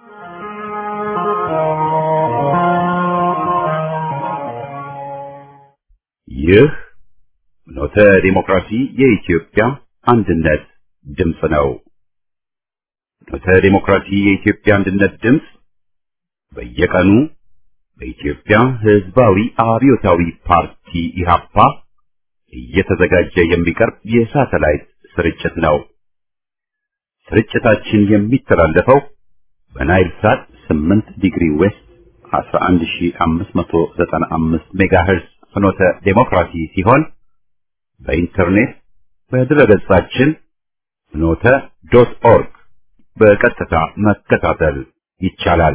ይህ ኖተ ዲሞክራሲ የኢትዮጵያ አንድነት ድምፅ ነው። ኖተ ዲሞክራሲ የኢትዮጵያ አንድነት ድምፅ በየቀኑ በኢትዮጵያ ሕዝባዊ አብዮታዊ ፓርቲ ኢህአፓ እየተዘጋጀ የሚቀርብ የሳተላይት ስርጭት ነው። ስርጭታችን የሚተላለፈው በናይል ሳት 8 ዲግሪ ዌስት 11595 ሜጋሄርዝ ፍኖተ ዴሞክራሲ ሲሆን በኢንተርኔት በድረገጻችን ፍኖተ ዶት ኦርግ በቀጥታ መከታተል ይቻላል።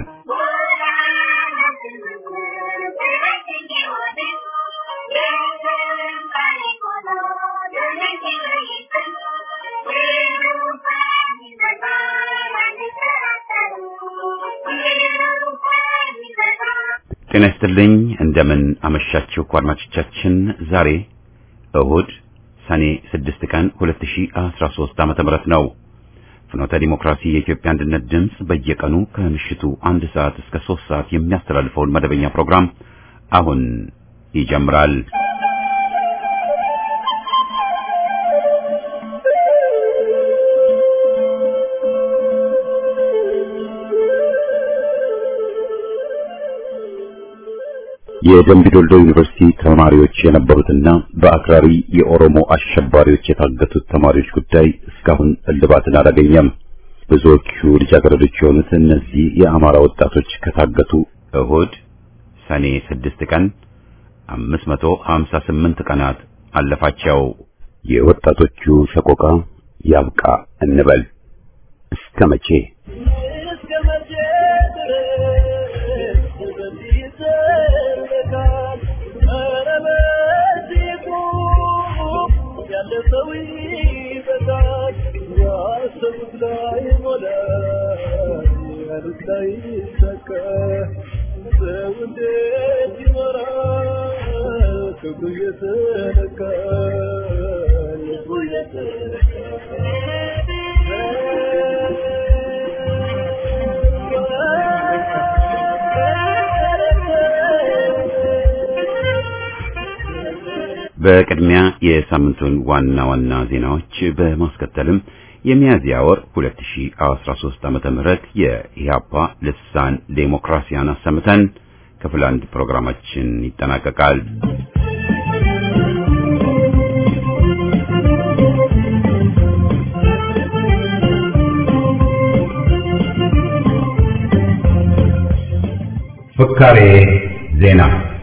ጤና ይስጥልኝ። እንደምን አመሻችሁ አድማጮቻችን። ዛሬ እሁድ ሰኔ 6 ቀን 2013 ዓመተ ምህረት ነው። ፍኖተ ዲሞክራሲ የኢትዮጵያ አንድነት ድምፅ በየቀኑ ከምሽቱ አንድ ሰዓት እስከ 3 ሰዓት የሚያስተላልፈውን መደበኛ ፕሮግራም አሁን ይጀምራል። የደምቢ ዶልዶ ዩኒቨርሲቲ ተማሪዎች የነበሩትና በአክራሪ የኦሮሞ አሸባሪዎች የታገቱት ተማሪዎች ጉዳይ እስካሁን እልባትን አላገኘም። ብዙዎቹ ልጃገረዶች የሆኑት እነዚህ የአማራ ወጣቶች ከታገቱ እሁድ ሰኔ 6 ቀን 558 ቀናት አለፋቸው። የወጣቶቹ ሰቆቃ ያብቃ እንበል እስከ መቼ? በቅድሚያ የሳምንቱን ዋና ዋና ዜናዎች በማስከተልም የሚያዝያ ወር 2013 ዓመተ ምህረት የኢህአፓ ልሳን ዴሞክራሲያን አሰምተን ክፍል አንድ ፕሮግራማችን ይጠናቀቃል። ፍካሬ ዜና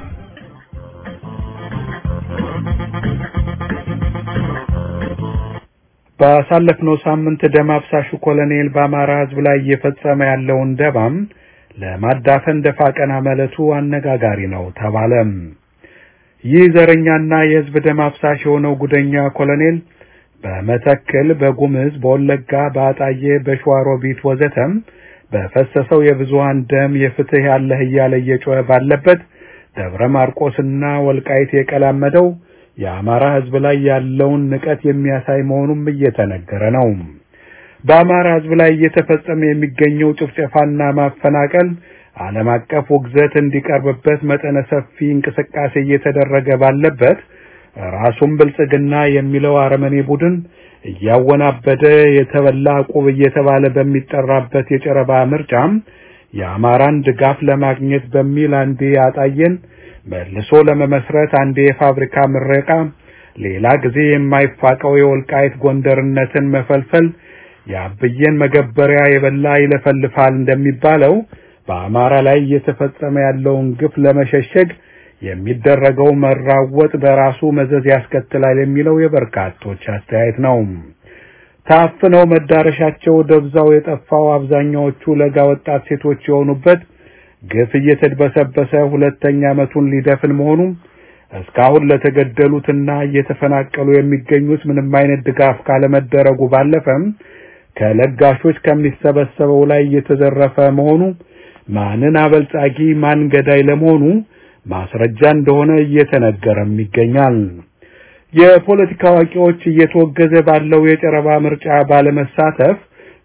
ባሳለፍነው ሳምንት ደም አፍሳሹ ኮሎኔል በአማራ ሕዝብ ላይ እየፈጸመ ያለውን ደባም ለማዳፈን ደፋ ቀና ማለቱ አነጋጋሪ ነው ተባለም። ይህ ዘረኛና የሕዝብ ደም አፍሳሽ የሆነው ጉደኛ ኮሎኔል በመተክል፣ በጉምዝ፣ በወለጋ፣ በአጣዬ፣ በሸዋሮቢት ወዘተም በፈሰሰው የብዙሃን ደም የፍትህ ያለህ እያለ እየጮኸ ባለበት ደብረ ማርቆስና ወልቃይት የቀላመደው የአማራ ህዝብ ላይ ያለውን ንቀት የሚያሳይ መሆኑም እየተነገረ ነው። በአማራ ህዝብ ላይ እየተፈጸመ የሚገኘው ጭፍጨፋና ማፈናቀል ዓለም አቀፍ ውግዘት እንዲቀርብበት መጠነ ሰፊ እንቅስቃሴ እየተደረገ ባለበት ራሱን ብልጽግና የሚለው አረመኔ ቡድን እያወናበደ የተበላ ቁብ እየተባለ በሚጠራበት የጨረባ ምርጫም የአማራን ድጋፍ ለማግኘት በሚል አንዴ ያጣየን መልሶ ለመመስረት አንዴ የፋብሪካ ምረቃ፣ ሌላ ጊዜ የማይፋቀው የወልቃይት ጎንደርነትን መፈልፈል የአብዬን መገበሪያ የበላ ይለፈልፋል እንደሚባለው በአማራ ላይ እየተፈጸመ ያለውን ግፍ ለመሸሸግ የሚደረገው መራወጥ በራሱ መዘዝ ያስከትላል የሚለው የበርካቶች አስተያየት ነው። ታፍነው መዳረሻቸው ደብዛው የጠፋው አብዛኛዎቹ ለጋ ወጣት ሴቶች የሆኑበት ግፍ እየተድበሰበሰ ሁለተኛ ዓመቱን ሊደፍን መሆኑ እስካሁን ለተገደሉትና እየተፈናቀሉ የሚገኙት ምንም አይነት ድጋፍ ካለመደረጉ ባለፈም ከለጋሾች ከሚሰበሰበው ላይ እየተዘረፈ መሆኑ ማንን አበልጻጊ ማን ገዳይ ለመሆኑ ማስረጃ እንደሆነ እየተነገረም ይገኛል። የፖለቲካ አዋቂዎች እየተወገዘ ባለው የጨረባ ምርጫ ባለመሳተፍ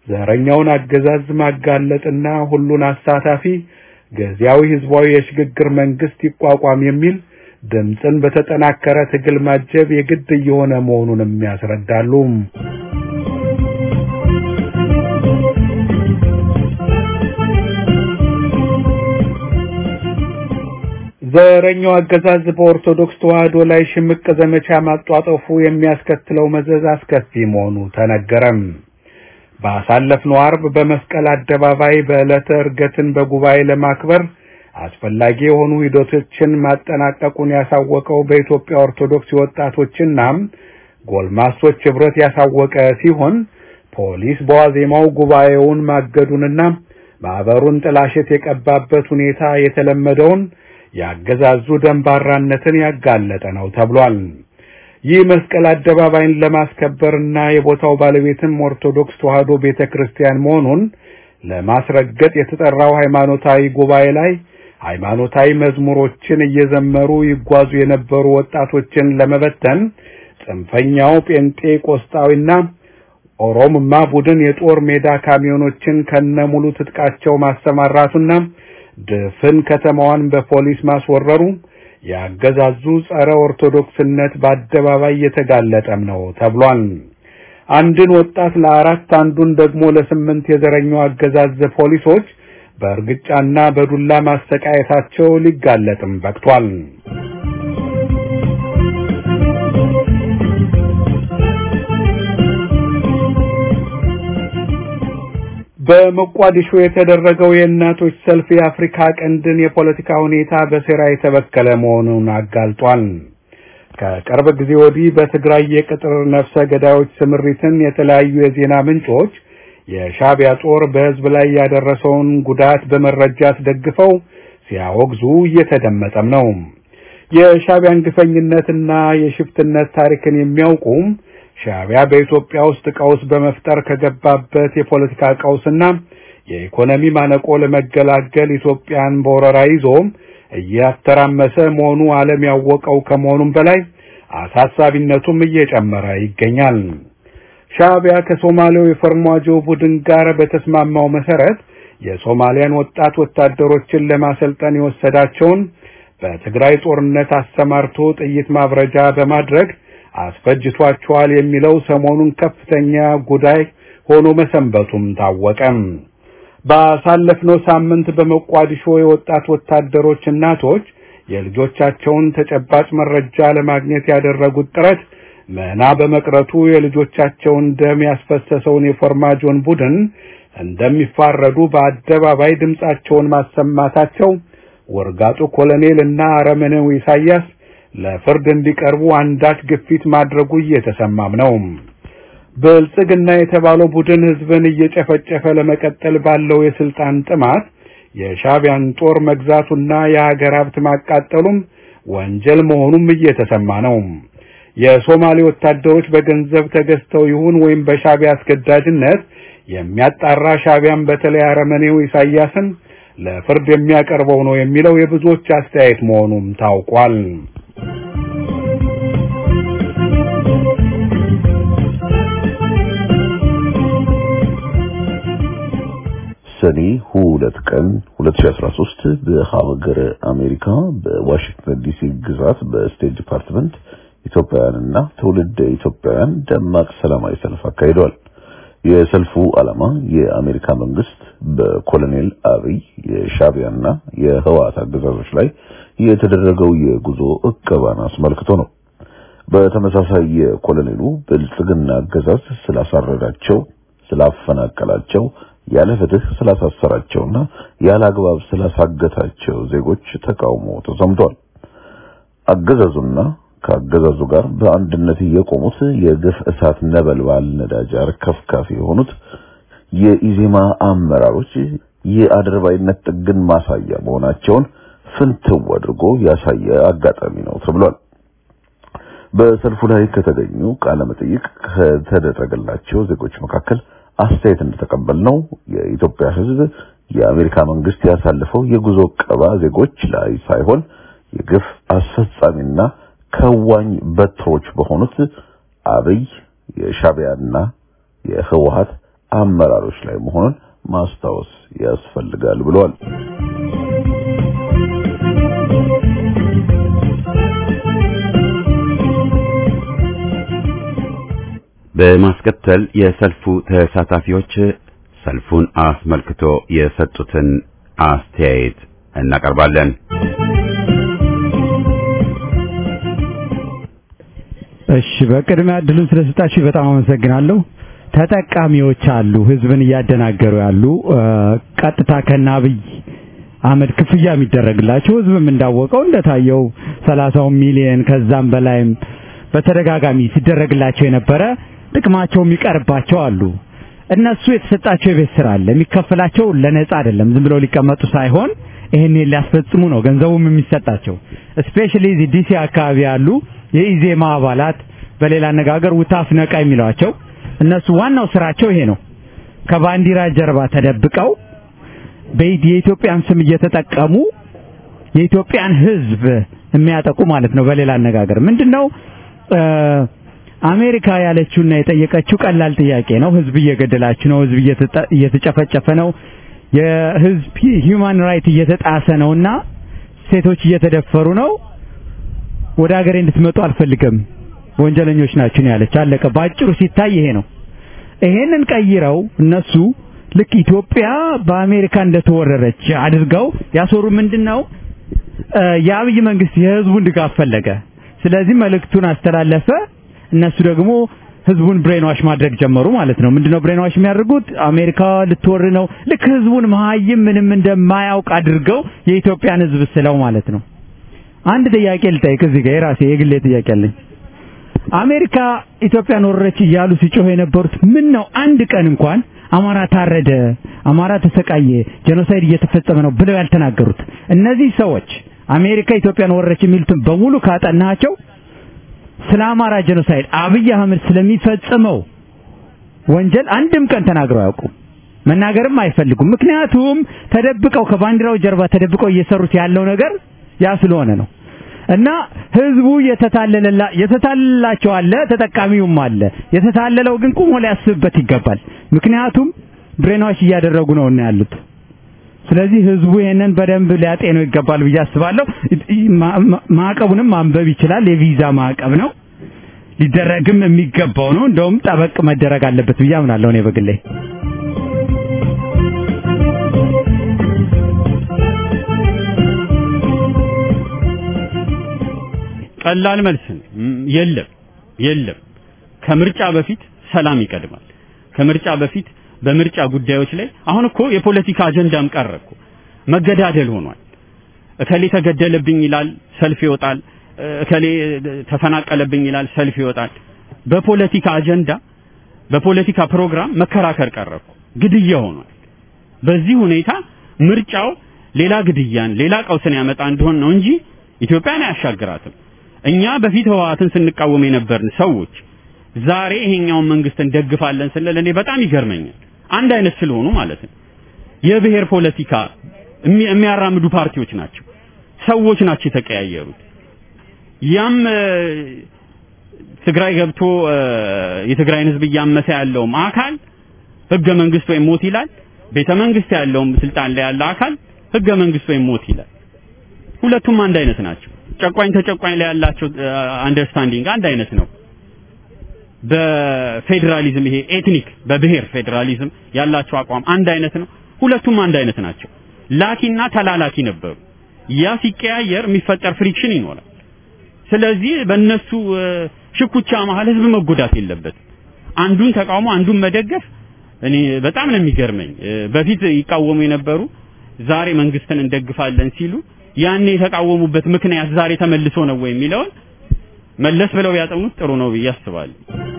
ዘረኛውን አገዛዝ ማጋለጥና ሁሉን አሳታፊ ጊዜያዊ ህዝባዊ የሽግግር መንግስት ይቋቋም የሚል ድምፅን በተጠናከረ ትግል ማጀብ የግድ እየሆነ መሆኑንም ያስረዳሉ። ዘረኛው አገዛዝ በኦርቶዶክስ ተዋህዶ ላይ ሽምቅ ዘመቻ ማጧጠፉ የሚያስከትለው መዘዝ አስከፊ መሆኑ ተነገረም። ባሳለፍነው አርብ በመስቀል አደባባይ በዕለተ ዕርገትን በጉባኤ ለማክበር አስፈላጊ የሆኑ ሂደቶችን ማጠናቀቁን ያሳወቀው በኢትዮጵያ ኦርቶዶክስ ወጣቶችና ጎልማሶች ህብረት ያሳወቀ ሲሆን ፖሊስ በዋዜማው ጉባኤውን ማገዱንና ማህበሩን ጥላሸት የቀባበት ሁኔታ የተለመደውን ያገዛዙ ደንባራነትን ያጋለጠ ነው ተብሏል። ይህ መስቀል አደባባይን ለማስከበርና የቦታው ባለቤትም ኦርቶዶክስ ተዋህዶ ቤተክርስቲያን መሆኑን ለማስረገጥ የተጠራው ሃይማኖታዊ ጉባኤ ላይ ሃይማኖታዊ መዝሙሮችን እየዘመሩ ይጓዙ የነበሩ ወጣቶችን ለመበተን ጽንፈኛው ጴንጤቆስጣዊና ኦሮምማ ቡድን የጦር ሜዳ ካሚዮኖችን ከነሙሉ ትጥቃቸው ማሰማራቱና ድፍን ከተማዋን በፖሊስ ማስወረሩ ያገዛዙ ጸረ ኦርቶዶክስነት በአደባባይ የተጋለጠም ነው ተብሏል። አንድን ወጣት ለአራት አንዱን ደግሞ ለስምንት የዘረኛው አገዛዝ ፖሊሶች በእርግጫና በዱላ ማሰቃየታቸው ሊጋለጥም በቅቷል። በሞቃዲሾ የተደረገው የእናቶች ሰልፍ የአፍሪካ ቀንድን የፖለቲካ ሁኔታ በሴራ የተበከለ መሆኑን አጋልጧል። ከቅርብ ጊዜ ወዲህ በትግራይ የቅጥር ነፍሰ ገዳዮች ስምሪትን የተለያዩ የዜና ምንጮች የሻቢያ ጦር በሕዝብ ላይ ያደረሰውን ጉዳት በመረጃ አስደግፈው ሲያወግዙ እየተደመጠም ነው። የሻቢያን ግፈኝነትና የሽፍትነት ታሪክን የሚያውቁም ሻቢያ በኢትዮጵያ ውስጥ ቀውስ በመፍጠር ከገባበት የፖለቲካ ቀውስና የኢኮኖሚ ማነቆ ለመገላገል ኢትዮጵያን በወረራ ይዞ እያተራመሰ መሆኑ ዓለም ያወቀው ከመሆኑም በላይ አሳሳቢነቱም እየጨመረ ይገኛል። ሻቢያ ከሶማሌው የፈርማጆ ቡድን ጋር በተስማማው መሰረት የሶማሊያን ወጣት ወታደሮችን ለማሰልጠን የወሰዳቸውን በትግራይ ጦርነት አሰማርቶ ጥይት ማብረጃ በማድረግ አስፈጅቷቸዋል የሚለው ሰሞኑን ከፍተኛ ጉዳይ ሆኖ መሰንበቱም ታወቀም። ባሳለፍነው ሳምንት በሞቃዲሾ የወጣት ወታደሮች እናቶች የልጆቻቸውን ተጨባጭ መረጃ ለማግኘት ያደረጉት ጥረት መና በመቅረቱ የልጆቻቸውን ደም ያስፈሰሰውን የፎርማጆን ቡድን እንደሚፋረዱ በአደባባይ ድምጻቸውን ማሰማታቸው ወርጋጡ ኮሎኔል እና አረመኔው ኢሳያስ ለፍርድ እንዲቀርቡ አንዳች ግፊት ማድረጉ እየተሰማም ነው። ብልጽግና የተባለው ቡድን ህዝብን እየጨፈጨፈ ለመቀጠል ባለው የስልጣን ጥማት የሻቢያን ጦር መግዛቱና የሀገር ሀብት ማቃጠሉም ወንጀል መሆኑም እየተሰማ ነው። የሶማሌ ወታደሮች በገንዘብ ተገዝተው ይሁን ወይም በሻቢያ አስገዳጅነት የሚያጣራ ሻቢያን በተለይ አረመኔው ኢሳያስን ለፍርድ የሚያቀርበው ነው የሚለው የብዙዎች አስተያየት መሆኑም ታውቋል። ሰኔ ሁለት ቀን 2013 በሀገረ አሜሪካ በዋሽንግተን ዲሲ ግዛት በስቴት ዲፓርትመንት ኢትዮጵያውያንና ትውልደ ኢትዮጵያውያን ደማቅ ሰላማዊ ሰልፍ አካሂደዋል። የሰልፉ ዓላማ የአሜሪካ መንግስት በኮሎኔል አብይ የሻቢያና የህወሓት አገዛዞች ላይ የተደረገው የጉዞ እቀባን አስመልክቶ ነው። በተመሳሳይ የኮሎኔሉ ብልጽግና አገዛዝ ስላሳረዳቸው፣ ስላፈናቀላቸው፣ ያለ ፍትህ ስላሳሰራቸውና ያለ አግባብ ስላሳገታቸው ዜጎች ተቃውሞ ተሰምቷል። አገዛዙና ከአገዛዙ ጋር በአንድነት የቆሙት የግፍ እሳት ነበልባል ነዳጅ አርከፍካፊ የሆኑት የኢዜማ አመራሮች የአድርባይነት ጥግን ማሳያ መሆናቸውን ፍንትው አድርጎ ያሳየ አጋጣሚ ነው ተብሏል። በሰልፉ ላይ ከተገኙ ቃለ መጠይቅ ከተደረገላቸው ዜጎች መካከል አስተያየት እንደተቀበልነው የኢትዮጵያ ሕዝብ የአሜሪካ መንግስት ያሳለፈው የጉዞ ቀባ ዜጎች ላይ ሳይሆን የግፍ አስፈጻሚና ከዋኝ በትሮች በሆኑት አብይ የሻቢያና የህወሓት አመራሮች ላይ መሆኑን ማስታወስ ያስፈልጋል ብለዋል። በማስከተል የሰልፉ ተሳታፊዎች ሰልፉን አስመልክቶ የሰጡትን አስተያየት እናቀርባለን። እሺ፣ በቅድሚያ እድሉን ስለሰጣችሁ በጣም አመሰግናለሁ። ተጠቃሚዎች አሉ፣ ህዝብን እያደናገሩ ያሉ ቀጥታ ከነ አብይ አህመድ ክፍያ የሚደረግላቸው ህዝብም እንዳወቀው እንደታየው ሰላሳው ሚሊየን ከዛም በላይም በተደጋጋሚ ሲደረግላቸው የነበረ ጥቅማቸው የሚቀርባቸው አሉ። እነሱ የተሰጣቸው የቤት ስራ አለ። የሚከፈላቸው ለነጻ አይደለም፣ ዝም ብለው ሊቀመጡ ሳይሆን ይሄን ሊያስፈጽሙ ነው ገንዘቡም የሚሰጣቸው። ስፔሻሊ እዚህ ዲሲ አካባቢ ያሉ የኢዜማ አባላት በሌላ አነጋገር ውታፍ ነቃ የሚሏቸው እነሱ ዋናው ስራቸው ይሄ ነው። ከባንዲራ ጀርባ ተደብቀው የኢትዮጵያን ስም እየተጠቀሙ የኢትዮጵያን ህዝብ የሚያጠቁ ማለት ነው። በሌላ አነጋገር ምንድነው አሜሪካ ያለችውና የጠየቀችው ቀላል ጥያቄ ነው። ህዝብ እየገደላችሁ ነው፣ ህዝብ እየተጨፈጨፈ ነው፣ የህዝብ ሂውማን ራይት እየተጣሰ ነውና ሴቶች እየተደፈሩ ነው፣ ወደ ሀገሬ እንድትመጡ አልፈልግም፣ ወንጀለኞች ናችሁ ነው ያለች። አለቀ። ባጭሩ ሲታይ ይሄ ነው። ይሄንን ቀይረው እነሱ ልክ ኢትዮጵያ በአሜሪካ እንደተወረረች አድርገው ያሰሩ ምንድነው የአብይ መንግስት የህዝቡን ድጋፍ ፈለገ። ስለዚህ መልእክቱን አስተላለፈ። እነሱ ደግሞ ህዝቡን ብሬንዋሽ ማድረግ ጀመሩ ማለት ነው። ምንድነው ብሬንዋሽ የሚያደርጉት? አሜሪካ ልትወር ነው። ልክ ህዝቡን መሀይም ምንም እንደማያውቅ አድርገው የኢትዮጵያን ህዝብ ስለው ማለት ነው። አንድ ጥያቄ ልጠይቅ እዚህ ጋር የራሴ የግሌ ጥያቄ አለኝ። አሜሪካ ኢትዮጵያን ወረረች እያሉ ሲጮህ የነበሩት ምን ነው አንድ ቀን እንኳን አማራ ታረደ፣ አማራ ተሰቃየ፣ ጄኖሳይድ እየተፈጸመ ነው ብለው ያልተናገሩት እነዚህ ሰዎች አሜሪካ ኢትዮጵያን ወረረች የሚሉትን በሙሉ ካጠናቸው ስለ አማራ ጄኖሳይድ አብይ አህመድ ስለሚፈጽመው ወንጀል አንድም ቀን ተናግረው አያውቁም። መናገርም አይፈልጉም። ምክንያቱም ተደብቀው ከባንዲራው ጀርባ ተደብቀው እየሰሩት ያለው ነገር ያ ስለሆነ ነው። እና ህዝቡ የተታለለላ የተታለላቸው አለ፣ ተጠቃሚውም አለ። የተታለለው ግን ቁሞ ሊያስብበት ይገባል። ምክንያቱም ብሬናዎች እያደረጉ ነው እና ያሉት። ስለዚህ ህዝቡ ይሄንን በደንብ ሊያጤነው ይገባል ብዬ አስባለሁ። ማዕቀቡንም ማንበብ ይችላል። የቪዛ ማዕቀብ ነው ሊደረግም የሚገባው ነው። እንደውም ጠበቅ መደረግ አለበት ብዬ አምናለሁ እኔ በግሌ። ቀላል መልስ የለም የለም። ከምርጫ በፊት ሰላም ይቀድማል። ከምርጫ በፊት በምርጫ ጉዳዮች ላይ አሁን እኮ የፖለቲካ አጀንዳም ቀረ እኮ መገዳደል ሆኗል። እከሌ ተገደለብኝ ይላል፣ ሰልፍ ይወጣል። እከሌ ተፈናቀለብኝ ይላል፣ ሰልፍ ይወጣል። በፖለቲካ አጀንዳ በፖለቲካ ፕሮግራም መከራከር ቀረ እኮ ግድያ ሆኗል። በዚህ ሁኔታ ምርጫው ሌላ ግድያን ሌላ ቀውስን ያመጣ እንደሆን ነው እንጂ ኢትዮጵያን አያሻግራትም። እኛ በፊት ህወሓትን ስንቃወም የነበርን ሰዎች ዛሬ ይሄኛውን መንግስት እንደግፋለን ስንል እኔ በጣም ይገርመኛል። አንድ አይነት ስለሆኑ ማለት ነው። የብሔር ፖለቲካ የሚያራምዱ ፓርቲዎች ናቸው፣ ሰዎች ናቸው የተቀያየሩት። ያም ትግራይ ገብቶ የትግራይን ህዝብ እያመሰ ያለውም አካል ህገ መንግስት ወይም ሞት ይላል። ቤተ መንግስት ያለውም ስልጣን ላይ ያለ አካል ህገ መንግስት ወይም ሞት ይላል። ሁለቱም አንድ አይነት ናቸው። ጨቋኝ ተጨቋኝ ላይ ያላቸው አንደርስታንዲንግ አንድ አይነት ነው። በፌዴራሊዝም ይሄ ኤትኒክ በብሔር ፌዴራሊዝም ያላቸው አቋም አንድ አይነት ነው። ሁለቱም አንድ አይነት ናቸው። ላኪና ተላላኪ ነበሩ። ያ ሲቀያየር የሚፈጠር ፍሪክሽን ይኖራል። ስለዚህ በእነሱ ሽኩቻ መሀል ህዝብ መጎዳት የለበትም። አንዱን ተቃውሞ አንዱን መደገፍ እኔ በጣም ነው የሚገርመኝ። በፊት ይቃወሙ የነበሩ ዛሬ መንግስትን እንደግፋለን ሲሉ ያኔ የተቃወሙበት ምክንያት ዛሬ ተመልሶ ነው ወይ የሚለውን መለስ ብለው ያጠኑት ጥሩ ነው ብዬ አስባለሁ።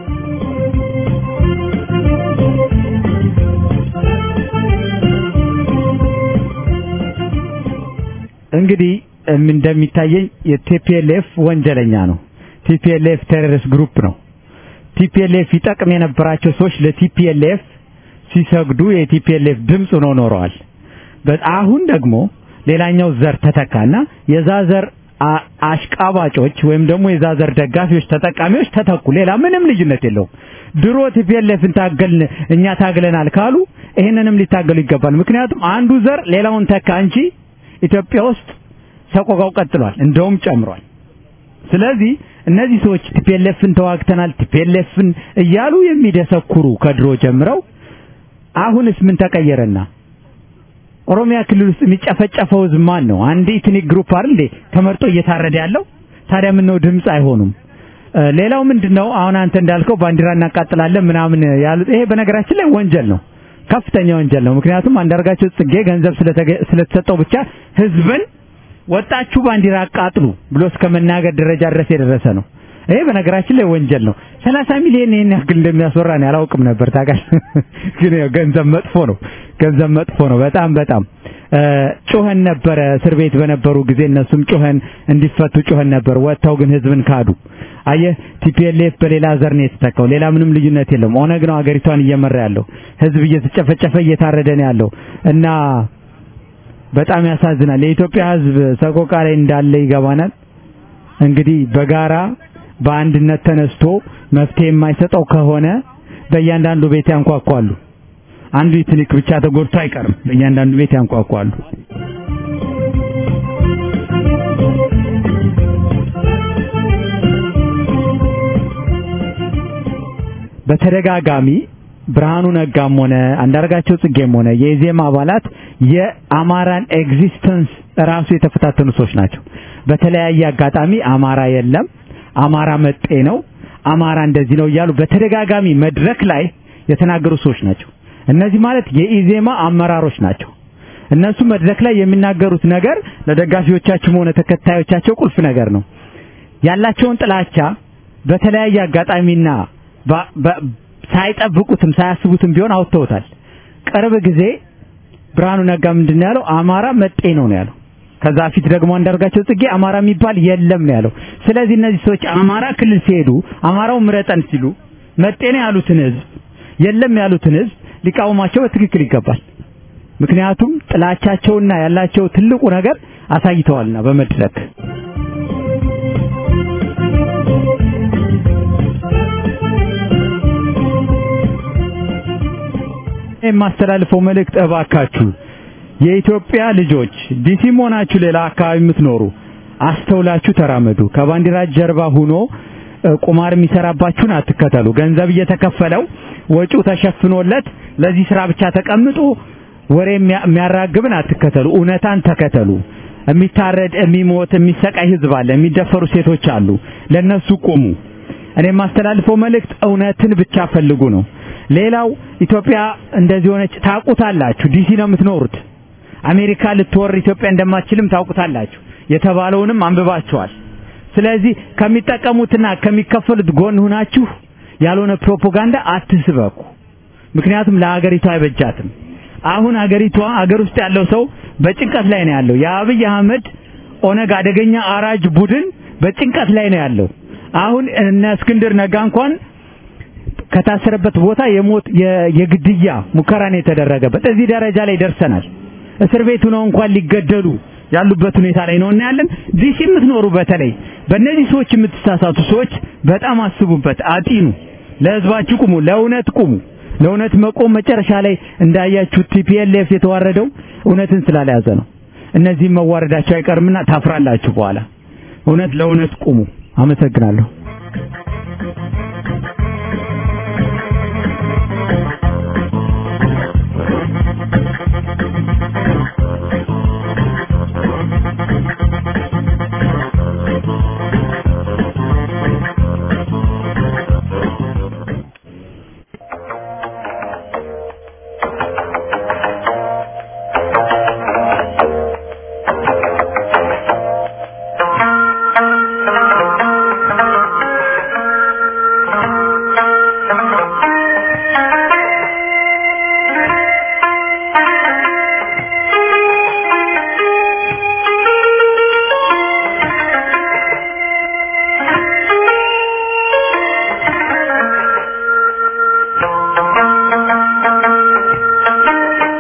እንግዲህ እንደሚታየኝ የቲፒኤልኤፍ ወንጀለኛ ነው። ቲፒኤልኤፍ ቴሮሪስት ግሩፕ ነው። ቲፒኤልኤፍ ይጠቅም የነበራቸው ሰዎች ለቲፒኤልኤፍ ሲሰግዱ የቲፒኤልኤፍ ድምፅ ሆነው ኖረዋል። አሁን ደግሞ ሌላኛው ዘር ተተካና የዛ ዘር አሽቃባጮች ወይም ደግሞ የዛዘር ደጋፊዎች ተጠቃሚዎች ተተኩ። ሌላ ምንም ልዩነት የለውም። ድሮ ቲፒኤልኤፍን ታገልን እኛ ታግለናል ካሉ ይሄንንም ሊታገሉ ይገባል። ምክንያቱም አንዱ ዘር ሌላውን ተካ እንጂ ኢትዮጵያ ውስጥ ሰቆቃው ቀጥሏል፣ እንደውም ጨምሯል። ስለዚህ እነዚህ ሰዎች ቲፒኤልኤፍን ተዋግተናል ቲፒኤልኤፍን እያሉ የሚደሰኩሩ ከድሮ ጀምረው አሁንስ ምን ተቀየረና ኦሮሚያ ክልል ውስጥ የሚጨፈጨፈው ህዝብ ማን ነው? አንድ ኢትኒክ ግሩፕ አይደል እንዴ ተመርጦ እየታረደ ያለው? ታዲያ ምን ነው ድምፅ አይሆኑም? ሌላው ምንድነው? አሁን አንተ እንዳልከው ባንዲራ እናቃጥላለን ምናምን ያሉት ይሄ በነገራችን ላይ ወንጀል ነው፣ ከፍተኛ ወንጀል ነው። ምክንያቱም አንዳርጋቸው ጽጌ ገንዘብ ስለተሰጠው ብቻ ህዝብን ወጣችሁ ባንዲራ አቃጥሉ ብሎ እስከ መናገር ደረጃ ድረስ የደረሰ ነው። ይሄ በነገራችን ላይ ወንጀል ነው። 30 ሚሊዮን ይሄን ያክል እንደሚያስወራ ነው ያላውቅም ነበር ታውቃለህ። ግን ያው ገንዘብ መጥፎ ነው። ገንዘብ መጥፎ ነው። በጣም በጣም ጮኸን ነበረ እስር ቤት በነበሩ ጊዜ እነሱም ጮኸን እንዲፈቱ ጮኸን ነበር። ወጥተው ግን ህዝብን ካዱ። አየህ ቲፒኤልኤፍ በሌላ ዘር ነው የተተካው። ሌላ ምንም ልዩነት የለም። ኦነግ ነው ሀገሪቷን እየመራ ያለው። ህዝብ እየተጨፈጨፈ እየታረደ ነው ያለው እና በጣም ያሳዝናል። የኢትዮጵያ ህዝብ ሰቆቃ ላይ እንዳለ ይገባናል። እንግዲህ በጋራ በአንድነት ተነስቶ መፍትሄ የማይሰጠው ከሆነ በእያንዳንዱ ቤት ያንኳኳሉ። አንዱ ኢትኒክ ብቻ ተጎድቶ አይቀርም። በእያንዳንዱ ቤት ያንኳኳሉ። በተደጋጋሚ ብርሃኑ ነጋም ሆነ አንዳርጋቸው ጽጌም ሆነ የኢዜማ አባላት የአማራን ኤግዚስተንስ ራሱ የተፈታተኑ ሰዎች ናቸው። በተለያየ አጋጣሚ አማራ የለም፣ አማራ መጤ ነው፣ አማራ እንደዚህ ነው እያሉ በተደጋጋሚ መድረክ ላይ የተናገሩ ሰዎች ናቸው። እነዚህ ማለት የኢዜማ አመራሮች ናቸው። እነሱ መድረክ ላይ የሚናገሩት ነገር ለደጋፊዎቻቸውም ሆነ ተከታዮቻቸው ቁልፍ ነገር ነው። ያላቸውን ጥላቻ በተለያየ አጋጣሚና ሳይጠብቁትም ሳያስቡትም ቢሆን አውጥተውታል። ቅርብ ጊዜ ብርሃኑ ነጋ ምንድን ያለው አማራ መጤ ነው ነው ያለው። ከዛ ፊት ደግሞ አንዳርጋቸው ጽጌ አማራ የሚባል የለም ነው ያለው። ስለዚህ እነዚህ ሰዎች አማራ ክልል ሲሄዱ አማራው ምረጠን ሲሉ መጤ ነው ያሉትን ህዝብ የለም ያሉትን ህዝብ ሊቃወማቸው በትክክል ይገባል። ምክንያቱም ጥላቻቸውና ያላቸው ትልቁ ነገር አሳይተዋልና በመድረክ የማስተላልፈው መልእክት እባካችሁ የኢትዮጵያ ልጆች ዲሲም ሆናችሁ ሌላ አካባቢ የምትኖሩ አስተውላችሁ ተራመዱ። ከባንዲራ ጀርባ ሁኖ ቁማር የሚሰራባችሁን አትከተሉ። ገንዘብ እየተከፈለው ወጪው ተሸፍኖለት ለዚህ ስራ ብቻ ተቀምጦ ወሬ የሚያራግብን አትከተሉ። እውነታን ተከተሉ። የሚታረድ፣ የሚሞት፣ የሚሰቃይ ህዝብ አለ። የሚደፈሩ ሴቶች አሉ። ለነሱ ቁሙ። እኔ የማስተላልፈው መልእክት እውነትን ብቻ ፈልጉ ነው። ሌላው ኢትዮጵያ እንደዚህ ሆነች ታውቁታላችሁ። ዲሲ ነው የምትኖሩት። አሜሪካ ልትወር ኢትዮጵያ እንደማትችልም ታውቁታላችሁ። የተባለውንም አንብባችኋል። ስለዚህ ከሚጠቀሙትና ከሚከፈሉት ጎን ሁናችሁ ያልሆነ ፕሮፓጋንዳ አትስበኩ። ምክንያቱም ለሀገሪቷ አይበጃትም። አሁን ሀገሪቷ ሀገር ውስጥ ያለው ሰው በጭንቀት ላይ ነው ያለው። የአብይ አህመድ ኦነግ አደገኛ አራጅ ቡድን በጭንቀት ላይ ነው ያለው። አሁን እነ እስክንድር ነጋ እንኳን ከታሰረበት ቦታ የሞት የግድያ ሙከራን የተደረገበት እዚህ ደረጃ ላይ ደርሰናል። እስር ቤቱ ነው እንኳን ሊገደሉ ያሉበት ሁኔታ ላይ ነው እና ያለን ዲሲ የምትኖሩ በተለይ በእነዚህ ሰዎች የምትሳሳቱ ሰዎች በጣም አስቡበት፣ አጢኑ። ለህዝባችሁ ቁሙ፣ ለእውነት ቁሙ። ለእውነት መቆም መጨረሻ ላይ እንዳያችሁ ቲፒኤልኤፍ የተዋረደው እውነትን ስላልያዘ ነው። እነዚህም መዋረዳቸው አይቀርምና ታፍራላችሁ በኋላ። እውነት ለእውነት ቁሙ። አመሰግናለሁ።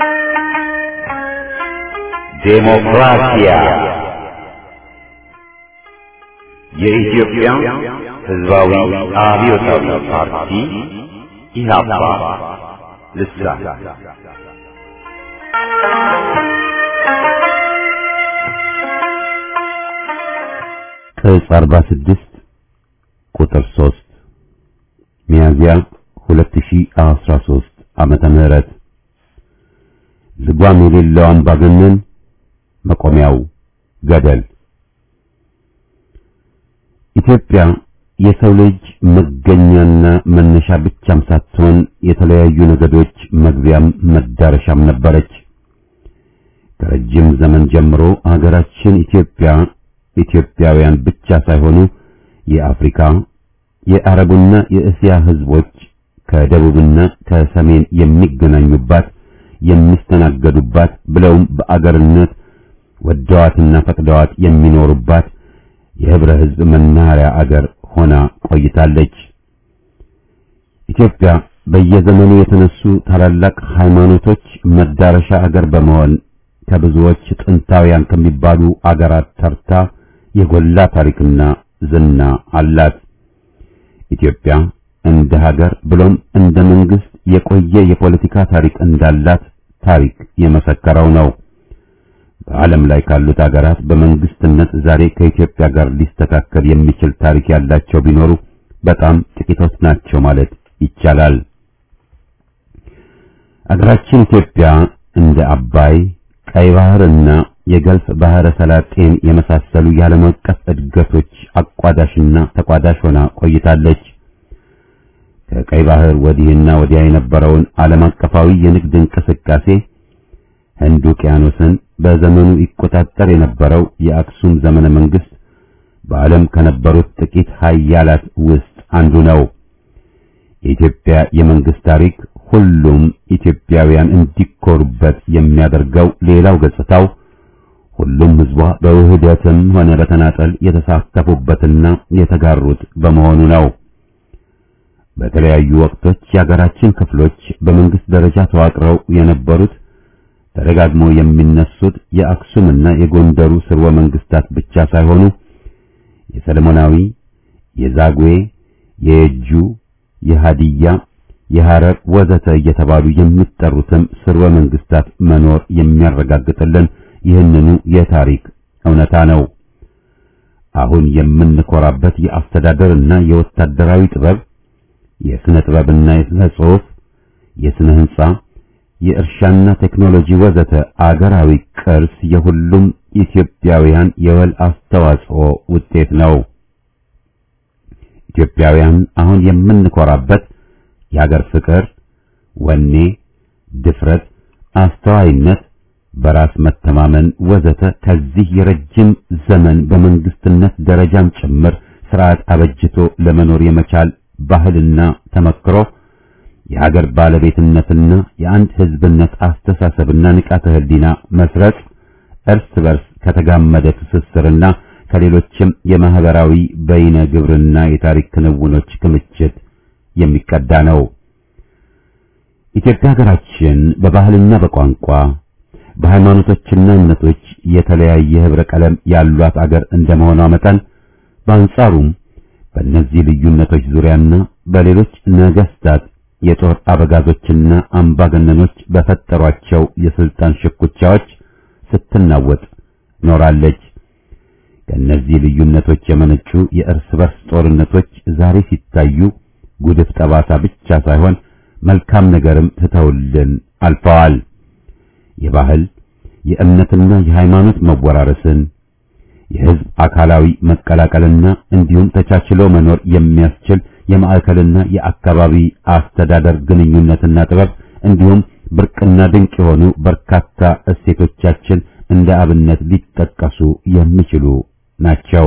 ዴሞክራሲያ የኢትዮጵያ ሕዝባዊ አብዮታዊ ፓርቲ ኢህአፓ ልሳን ቅጽ 46 ቁጥር 3 ሚያዝያ 2013 ዓመተ ምህረት ልጓም የሌለው አምባገነን መቆሚያው ገደል ኢትዮጵያ የሰው ልጅ መገኛና መነሻ ብቻም ሳትሆን የተለያዩ ነገዶች መግቢያም መዳረሻም ነበረች። ከረጅም ዘመን ጀምሮ ሀገራችን ኢትዮጵያ ኢትዮጵያውያን ብቻ ሳይሆኑ የአፍሪካ የአረቡና የእስያ ህዝቦች ከደቡብና ከሰሜን የሚገናኙባት የሚስተናገዱባት ብለውም በአገርነት ወደዋትና ፈቅደዋት የሚኖሩባት የህብረ ህዝብ መናኸሪያ አገር ሆና ቆይታለች። ኢትዮጵያ በየዘመኑ የተነሱ ታላላቅ ሃይማኖቶች መዳረሻ አገር በመሆን ከብዙዎች ጥንታውያን ከሚባሉ አገራት ተርታ የጎላ ታሪክና ዝና አላት። ኢትዮጵያ እንደ ሀገር ብሎም እንደ መንግስት የቆየ የፖለቲካ ታሪክ እንዳላት ታሪክ የመሰከረው ነው። በዓለም ላይ ካሉት ሀገራት በመንግስትነት ዛሬ ከኢትዮጵያ ጋር ሊስተካከል የሚችል ታሪክ ያላቸው ቢኖሩ በጣም ጥቂቶች ናቸው ማለት ይቻላል። አገራችን ኢትዮጵያ እንደ አባይ፣ ቀይ ባህርና የገልፍ ባህረ ሰላጤን የመሳሰሉ የዓለም አቀፍ እድገቶች አቋዳሽና ተቋዳሽ ሆና ቆይታለች። ከቀይ ባህር ወዲህና ወዲያ የነበረውን ዓለም አቀፋዊ የንግድ እንቅስቃሴ ህንድ ውቅያኖስን በዘመኑ ይቆጣጠር የነበረው የአክሱም ዘመነ መንግስት በዓለም ከነበሩት ጥቂት ሀያላት ውስጥ አንዱ ነው። የኢትዮጵያ የመንግስት ታሪክ ሁሉም ኢትዮጵያውያን እንዲኮሩበት የሚያደርገው ሌላው ገጽታው ሁሉም ህዝቧ በውህደትም ሆነ በተናጠል የተሳተፉበትና የተጋሩት በመሆኑ ነው። በተለያዩ ወቅቶች የሀገራችን ክፍሎች በመንግስት ደረጃ ተዋቅረው የነበሩት ተደጋግሞ የሚነሱት የአክሱምና የጎንደሩ ስርወ መንግስታት ብቻ ሳይሆኑ የሰለሞናዊ፣ የዛጉዌ፣ የየጁ፣ የሃዲያ፣ የሐረር ወዘተ እየተባሉ የሚጠሩትም ስርወ መንግስታት መኖር የሚያረጋግጥልን ይህንኑ የታሪክ እውነታ ነው። አሁን የምንኮራበት የአስተዳደርና የወታደራዊ ጥበብ፣ የስነ ጥበብና የስነ ጽሑፍ፣ የስነ ህንጻ የእርሻና ቴክኖሎጂ ወዘተ አገራዊ ቅርስ የሁሉም ኢትዮጵያውያን የወል አስተዋጽኦ ውጤት ነው። ኢትዮጵያውያን አሁን የምንኮራበት የአገር ፍቅር፣ ወኔ፣ ድፍረት፣ አስተዋይነት፣ በራስ መተማመን ወዘተ ከዚህ የረጅም ዘመን በመንግስትነት ደረጃም ጭምር ስርዓት አበጅቶ ለመኖር የመቻል ባህልና ተመክሮ የሀገር ባለቤትነትና የአንድ ህዝብነት አስተሳሰብና ንቃተ ህሊና መስረጽ እርስ በርስ ከተጋመደ ትስስርና ከሌሎችም የማህበራዊ በይነ ግብርና የታሪክ ክንውኖች ክምችት የሚቀዳ ነው። ኢትዮጵያ ሀገራችን በባህልና በቋንቋ በሃይማኖቶችና እምነቶች የተለያየ ህብረ ቀለም ያሏት አገር እንደመሆኗ መጠን በአንጻሩም በእነዚህ ልዩነቶች ዙሪያና በሌሎች ነገስታት የጦር አበጋዞችና አምባገነኖች በፈጠሯቸው የስልጣን ሽኩቻዎች ስትናወጥ ኖራለች። ከእነዚህ ልዩነቶች የመነጩ የእርስ በርስ ጦርነቶች ዛሬ ሲታዩ ጉድፍ ጠባሳ ብቻ ሳይሆን መልካም ነገርም ትተውልን አልፈዋል። የባህል የእምነትና የሃይማኖት መወራረስን የህዝብ አካላዊ መቀላቀልና እንዲሁም ተቻችሎ መኖር የሚያስችል የማዕከልና የአካባቢ አስተዳደር ግንኙነትና ጥበብ እንዲሁም ብርቅና ድንቅ የሆኑ በርካታ እሴቶቻችን እንደ አብነት ሊጠቀሱ የሚችሉ ናቸው።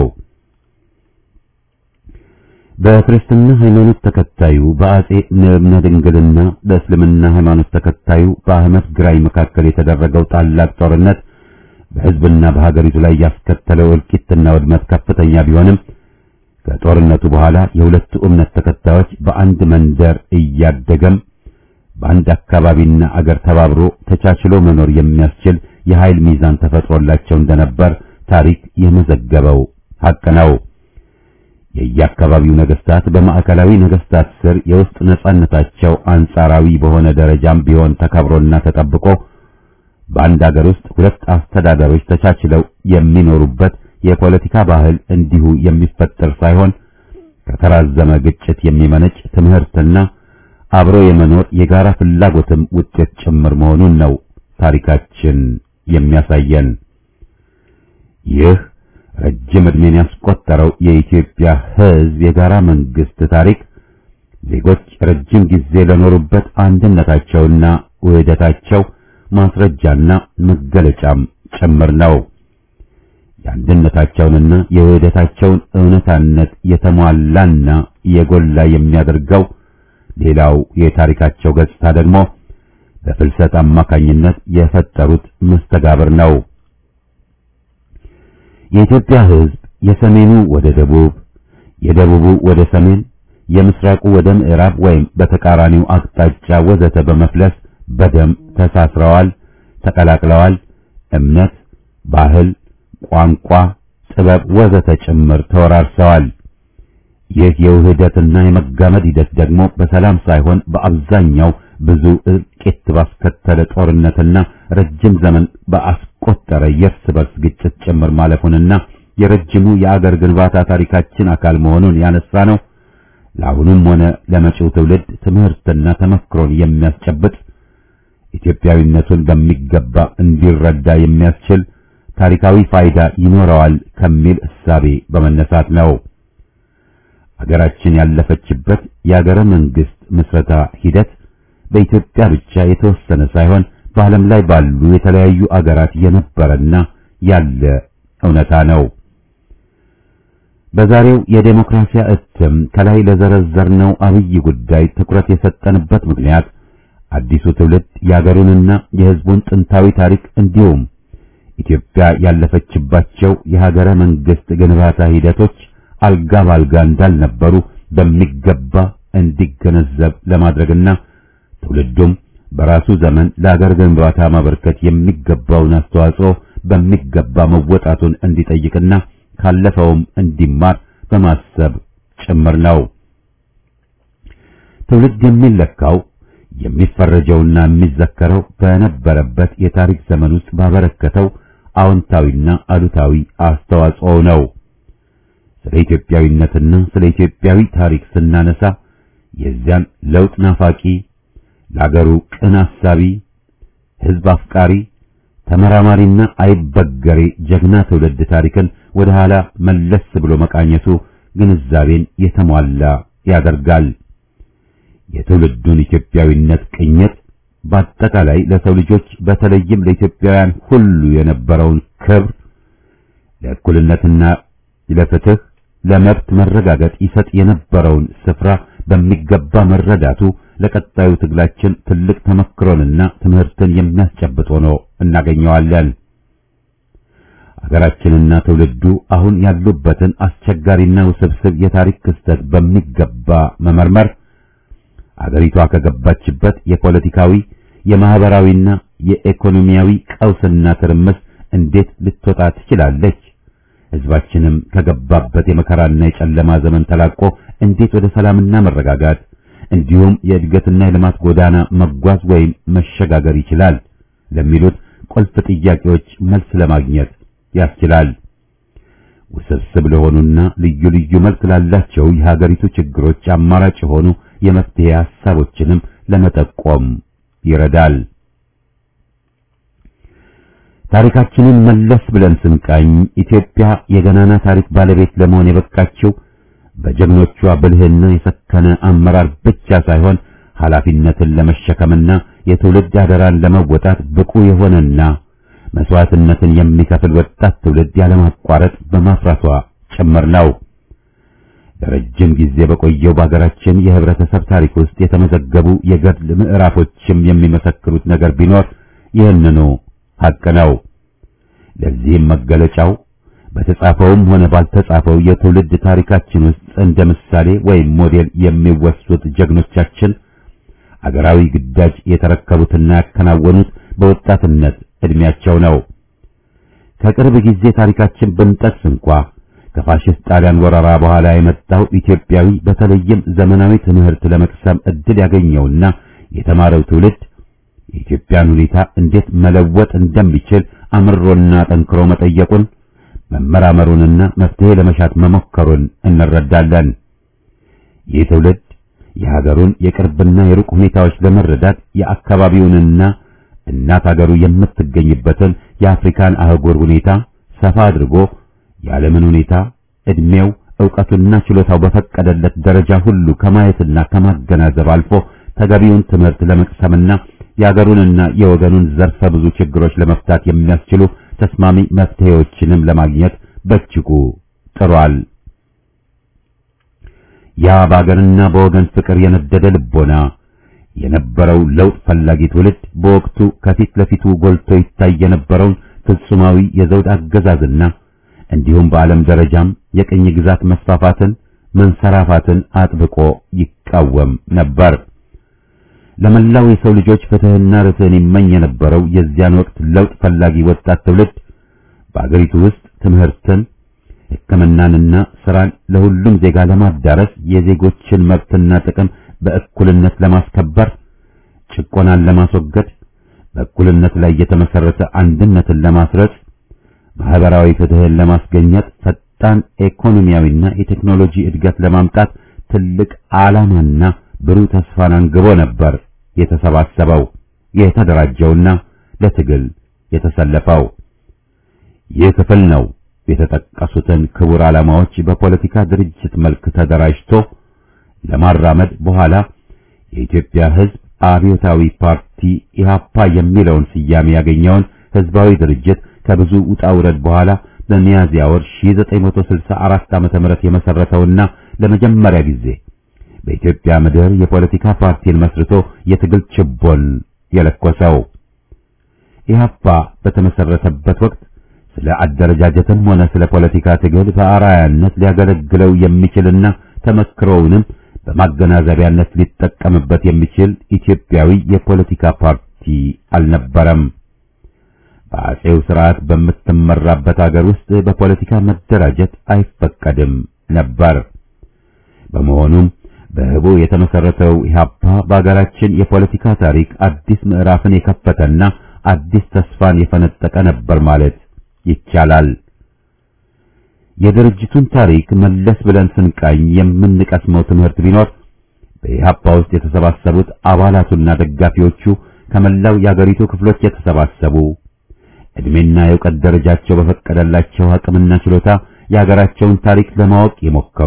በክርስትና ሃይማኖት ተከታዩ በአጼ ንብነ ድንግልና በእስልምና ሃይማኖት ተከታዩ በአህመድ ግራኝ መካከል የተደረገው ታላቅ ጦርነት በህዝብና በሀገሪቱ ላይ ያስከተለው እልቂትና ውድመት ከፍተኛ ቢሆንም ከጦርነቱ በኋላ የሁለቱ እምነት ተከታዮች በአንድ መንደር እያደገም በአንድ አካባቢና አገር ተባብሮ ተቻችሎ መኖር የሚያስችል የኃይል ሚዛን ተፈጥሮላቸው እንደነበር ታሪክ የመዘገበው ሐቅ ነው። የየአካባቢው ነገስታት በማዕከላዊ ነገስታት ስር የውስጥ ነጻነታቸው አንጻራዊ በሆነ ደረጃም ቢሆን ተከብሮና ተጠብቆ በአንድ ሀገር ውስጥ ሁለት አስተዳደሮች ተቻችለው የሚኖሩበት የፖለቲካ ባህል እንዲሁ የሚፈጠር ሳይሆን ከተራዘመ ግጭት የሚመነጭ ትምህርትና አብሮ የመኖር የጋራ ፍላጎትም ውጤት ጭምር መሆኑን ነው ታሪካችን የሚያሳየን። ይህ ረጅም ዕድሜን ያስቆጠረው የኢትዮጵያ ሕዝብ የጋራ መንግስት ታሪክ ዜጎች ረጅም ጊዜ ለኖሩበት አንድነታቸውና ውህደታቸው ማስረጃና መገለጫም ጭምር ነው። የአንድነታቸውንና የውህደታቸውን እውነታነት የተሟላና የጎላ የሚያደርገው ሌላው የታሪካቸው ገጽታ ደግሞ በፍልሰት አማካኝነት የፈጠሩት መስተጋብር ነው። የኢትዮጵያ ሕዝብ የሰሜኑ ወደ ደቡብ፣ የደቡቡ ወደ ሰሜን፣ የምስራቁ ወደ ምዕራብ ወይም በተቃራኒው አቅጣጫ ወዘተ በመፍለስ በደም ተሳስረዋል፣ ተቀላቅለዋል። እምነት፣ ባህል፣ ቋንቋ፣ ጥበብ ወዘተ ጭምር ተወራርሰዋል። ይህ የውህደትና የመጋመድ ሂደት ደግሞ በሰላም ሳይሆን በአብዛኛው ብዙ እልቂት ባስከተለ ጦርነትና ረጅም ዘመን በአስቆጠረ የእርስ በርስ ግጭት ጭምር ማለፉንና የረጅሙ የአገር ግንባታ ታሪካችን አካል መሆኑን ያነሳ ነው። ለአሁኑም ሆነ ለመጪው ትውልድ ትምህርትና ተመክሮን የሚያስጨብጥ ኢትዮጵያዊነቱን በሚገባ እንዲረዳ የሚያስችል ታሪካዊ ፋይዳ ይኖረዋል ከሚል እሳቤ በመነሳት ነው። አገራችን ያለፈችበት የአገረ መንግስት ምስረታ ሂደት በኢትዮጵያ ብቻ የተወሰነ ሳይሆን በዓለም ላይ ባሉ የተለያዩ አገራት የነበረና ያለ እውነታ ነው። በዛሬው የዴሞክራሲያ እትም ከላይ ለዘረዘርነው አብይ ጉዳይ ትኩረት የሰጠንበት ምክንያት አዲሱ ትውልድ የአገሩንና የሕዝቡን ጥንታዊ ታሪክ እንዲሁም ኢትዮጵያ ያለፈችባቸው የሀገረ መንግስት ግንባታ ሂደቶች አልጋ ባልጋ እንዳልነበሩ በሚገባ እንዲገነዘብ ለማድረግና ትውልዱም በራሱ ዘመን ለሀገር ግንባታ ማበርከት የሚገባውን አስተዋጽኦ በሚገባ መወጣቱን እንዲጠይቅና ካለፈውም እንዲማር በማሰብ ጭምር ነው። ትውልድ የሚለካው የሚፈረጀውና የሚዘከረው በነበረበት የታሪክ ዘመን ውስጥ ባበረከተው አዎንታዊና አሉታዊ አስተዋጽኦ ነው። ስለ ኢትዮጵያዊነትና ስለ ኢትዮጵያዊ ታሪክ ስናነሳ የዚያን ለውጥ ናፋቂ፣ ለአገሩ ቅን አሳቢ፣ ሕዝብ አፍቃሪ፣ ተመራማሪና አይበገሬ ጀግና ትውልድ ታሪክን ወደ ኋላ መለስ ብሎ መቃኘቱ ግንዛቤን የተሟላ ያደርጋል። የትውልዱን ኢትዮጵያዊነት ቅኝት በአጠቃላይ ለሰው ልጆች በተለይም ለኢትዮጵያውያን ሁሉ የነበረውን ክብር ለእኩልነትና ለፍትህ ለመብት መረጋገጥ ይሰጥ የነበረውን ስፍራ በሚገባ መረዳቱ ለቀጣዩ ትግላችን ትልቅ ተመክሮንና ትምህርትን የሚያስጨብጥ ሆኖ እናገኘዋለን። አገራችንና ትውልዱ አሁን ያሉበትን አስቸጋሪና ውስብስብ የታሪክ ክስተት በሚገባ መመርመር አገሪቷ ከገባችበት የፖለቲካዊ የማህበራዊና የኢኮኖሚያዊ ቀውስና ትርምስ እንዴት ልትወጣ ትችላለች? ሕዝባችንም ከገባበት የመከራና የጨለማ ዘመን ተላቆ እንዴት ወደ ሰላምና መረጋጋት እንዲሁም የእድገትና የልማት ጎዳና መጓዝ ወይም መሸጋገር ይችላል ለሚሉት ቁልፍ ጥያቄዎች መልስ ለማግኘት ያስችላል። ውስብስብ ለሆኑና ልዩ ልዩ መልክ ላላቸው የሀገሪቱ ችግሮች አማራጭ የሆኑ የመፍትሄ ሐሳቦችንም ለመጠቆም ይረዳል። ታሪካችንን መለስ ብለን ስንቃኝ ኢትዮጵያ የገናና ታሪክ ባለቤት ለመሆን የበቃችው በጀግኖቿ ብልህና የሰከነ አመራር ብቻ ሳይሆን ኃላፊነትን ለመሸከምና የትውልድ አደራን ለመወጣት ብቁ የሆነና መስዋዕትነትን የሚከፍል ወጣት ትውልድ ያለማቋረጥ በማፍራቷ ጭምር ነው። ለረጅም ጊዜ በቆየው በሀገራችን የህብረተሰብ ታሪክ ውስጥ የተመዘገቡ የገድል ምዕራፎችም የሚመሰክሩት ነገር ቢኖር ይህንኑ ሐቅ ነው። ለዚህም መገለጫው በተጻፈውም ሆነ ባልተጻፈው የትውልድ ታሪካችን ውስጥ እንደ ምሳሌ ወይም ሞዴል የሚወሱት ጀግኖቻችን አገራዊ ግዳጅ የተረከቡትና ያከናወኑት በወጣትነት ዕድሜያቸው ነው። ከቅርብ ጊዜ ታሪካችን ብንጠቅስ እንኳ ከፋሽስት ጣሊያን ወረራ በኋላ የመጣው ኢትዮጵያዊ በተለይም ዘመናዊ ትምህርት ለመቅሰም እድል ያገኘውና የተማረው ትውልድ የኢትዮጵያን ሁኔታ እንዴት መለወጥ እንደሚችል አምሮና ጠንክሮ መጠየቁን መመራመሩንና መፍትሄ ለመሻት መሞከሩን እንረዳለን። ይህ ትውልድ የሀገሩን የቅርብና የሩቅ ሁኔታዎች ለመረዳት የአካባቢውንና እናት ሀገሩ የምትገኝበትን የአፍሪካን አህጉር ሁኔታ ሰፋ አድርጎ የዓለምን ሁኔታ ዕድሜው፣ ዕውቀቱና ችሎታው በፈቀደለት ደረጃ ሁሉ ከማየትና ከማገናዘብ አልፎ ተገቢውን ትምህርት ለመቅሰምና የአገሩንና የወገኑን ዘርፈ ብዙ ችግሮች ለመፍታት የሚያስችሉ ተስማሚ መፍትሄዎችንም ለማግኘት በእጅጉ ጥሯል። ያ በአገርና በወገን ፍቅር የነደደ ልቦና የነበረው ለውጥ ፈላጊ ትውልድ በወቅቱ ከፊት ለፊቱ ጎልቶ ይታይ የነበረውን ፍጹማዊ የዘውድ አገዛዝና እንዲሁም በዓለም ደረጃም የቅኝ ግዛት መስፋፋትን መንሰራፋትን አጥብቆ ይቃወም ነበር። ለመላው የሰው ልጆች ፍትህና ርትዕን ይመኝ የነበረው የዚያን ወቅት ለውጥ ፈላጊ ወጣት ትውልድ በአገሪቱ ውስጥ ትምህርትን፣ ሕክምናንና ስራን ለሁሉም ዜጋ ለማዳረስ የዜጎችን መብትና ጥቅም በእኩልነት ለማስከበር፣ ጭቆናን ለማስወገድ፣ በእኩልነት ላይ የተመሰረተ አንድነትን ለማስረጽ፣ ማህበራዊ ፍትህን ለማስገኘት፣ ፈጣን ኢኮኖሚያዊና የቴክኖሎጂ እድገት ለማምጣት ትልቅ ዓላማና ብሩህ ተስፋን አንግቦ ነበር የተሰባሰበው የተደራጀውና ለትግል የተሰለፈው። ይህ ክፍል ነው የተጠቀሱትን ክቡር ዓላማዎች በፖለቲካ ድርጅት መልክ ተደራጅቶ ለማራመድ በኋላ የኢትዮጵያ ሕዝብ አብዮታዊ ፓርቲ ኢህአፓ የሚለውን ስያሜ ያገኘውን ህዝባዊ ድርጅት ከብዙ ውጣ ውረድ በኋላ በሚያዝያ ወር 1964 ዓመተ ምህረት የመሰረተውና ለመጀመሪያ ጊዜ በኢትዮጵያ ምድር የፖለቲካ ፓርቲን መስርቶ የትግል ችቦን የለኮሰው ኢህአፓ በተመሰረተበት ወቅት ስለ አደረጃጀትም ሆነ ስለ ፖለቲካ ትግል በአርአያነት ሊያገለግለው የሚችልና ተመክሮውንም በማገናዘቢያነት ሊጠቀምበት የሚችል ኢትዮጵያዊ የፖለቲካ ፓርቲ አልነበረም። በአጼው ስርዓት በምትመራበት አገር ውስጥ በፖለቲካ መደራጀት አይፈቀድም ነበር። በመሆኑም በህቡ የተመሰረተው ኢህአፓ በአገራችን የፖለቲካ ታሪክ አዲስ ምዕራፍን የከፈተና አዲስ ተስፋን የፈነጠቀ ነበር ማለት ይቻላል። የድርጅቱን ታሪክ መለስ ብለን ስንቃኝ የምንቀስመው ትምህርት ቢኖር በኢህአፓ ውስጥ የተሰባሰቡት አባላቱና ደጋፊዎቹ ከመላው የአገሪቱ ክፍሎች የተሰባሰቡ እድሜና የእውቀት ደረጃቸው በፈቀደላቸው አቅምና ችሎታ የሀገራቸውን ታሪክ ለማወቅ የሞከሩ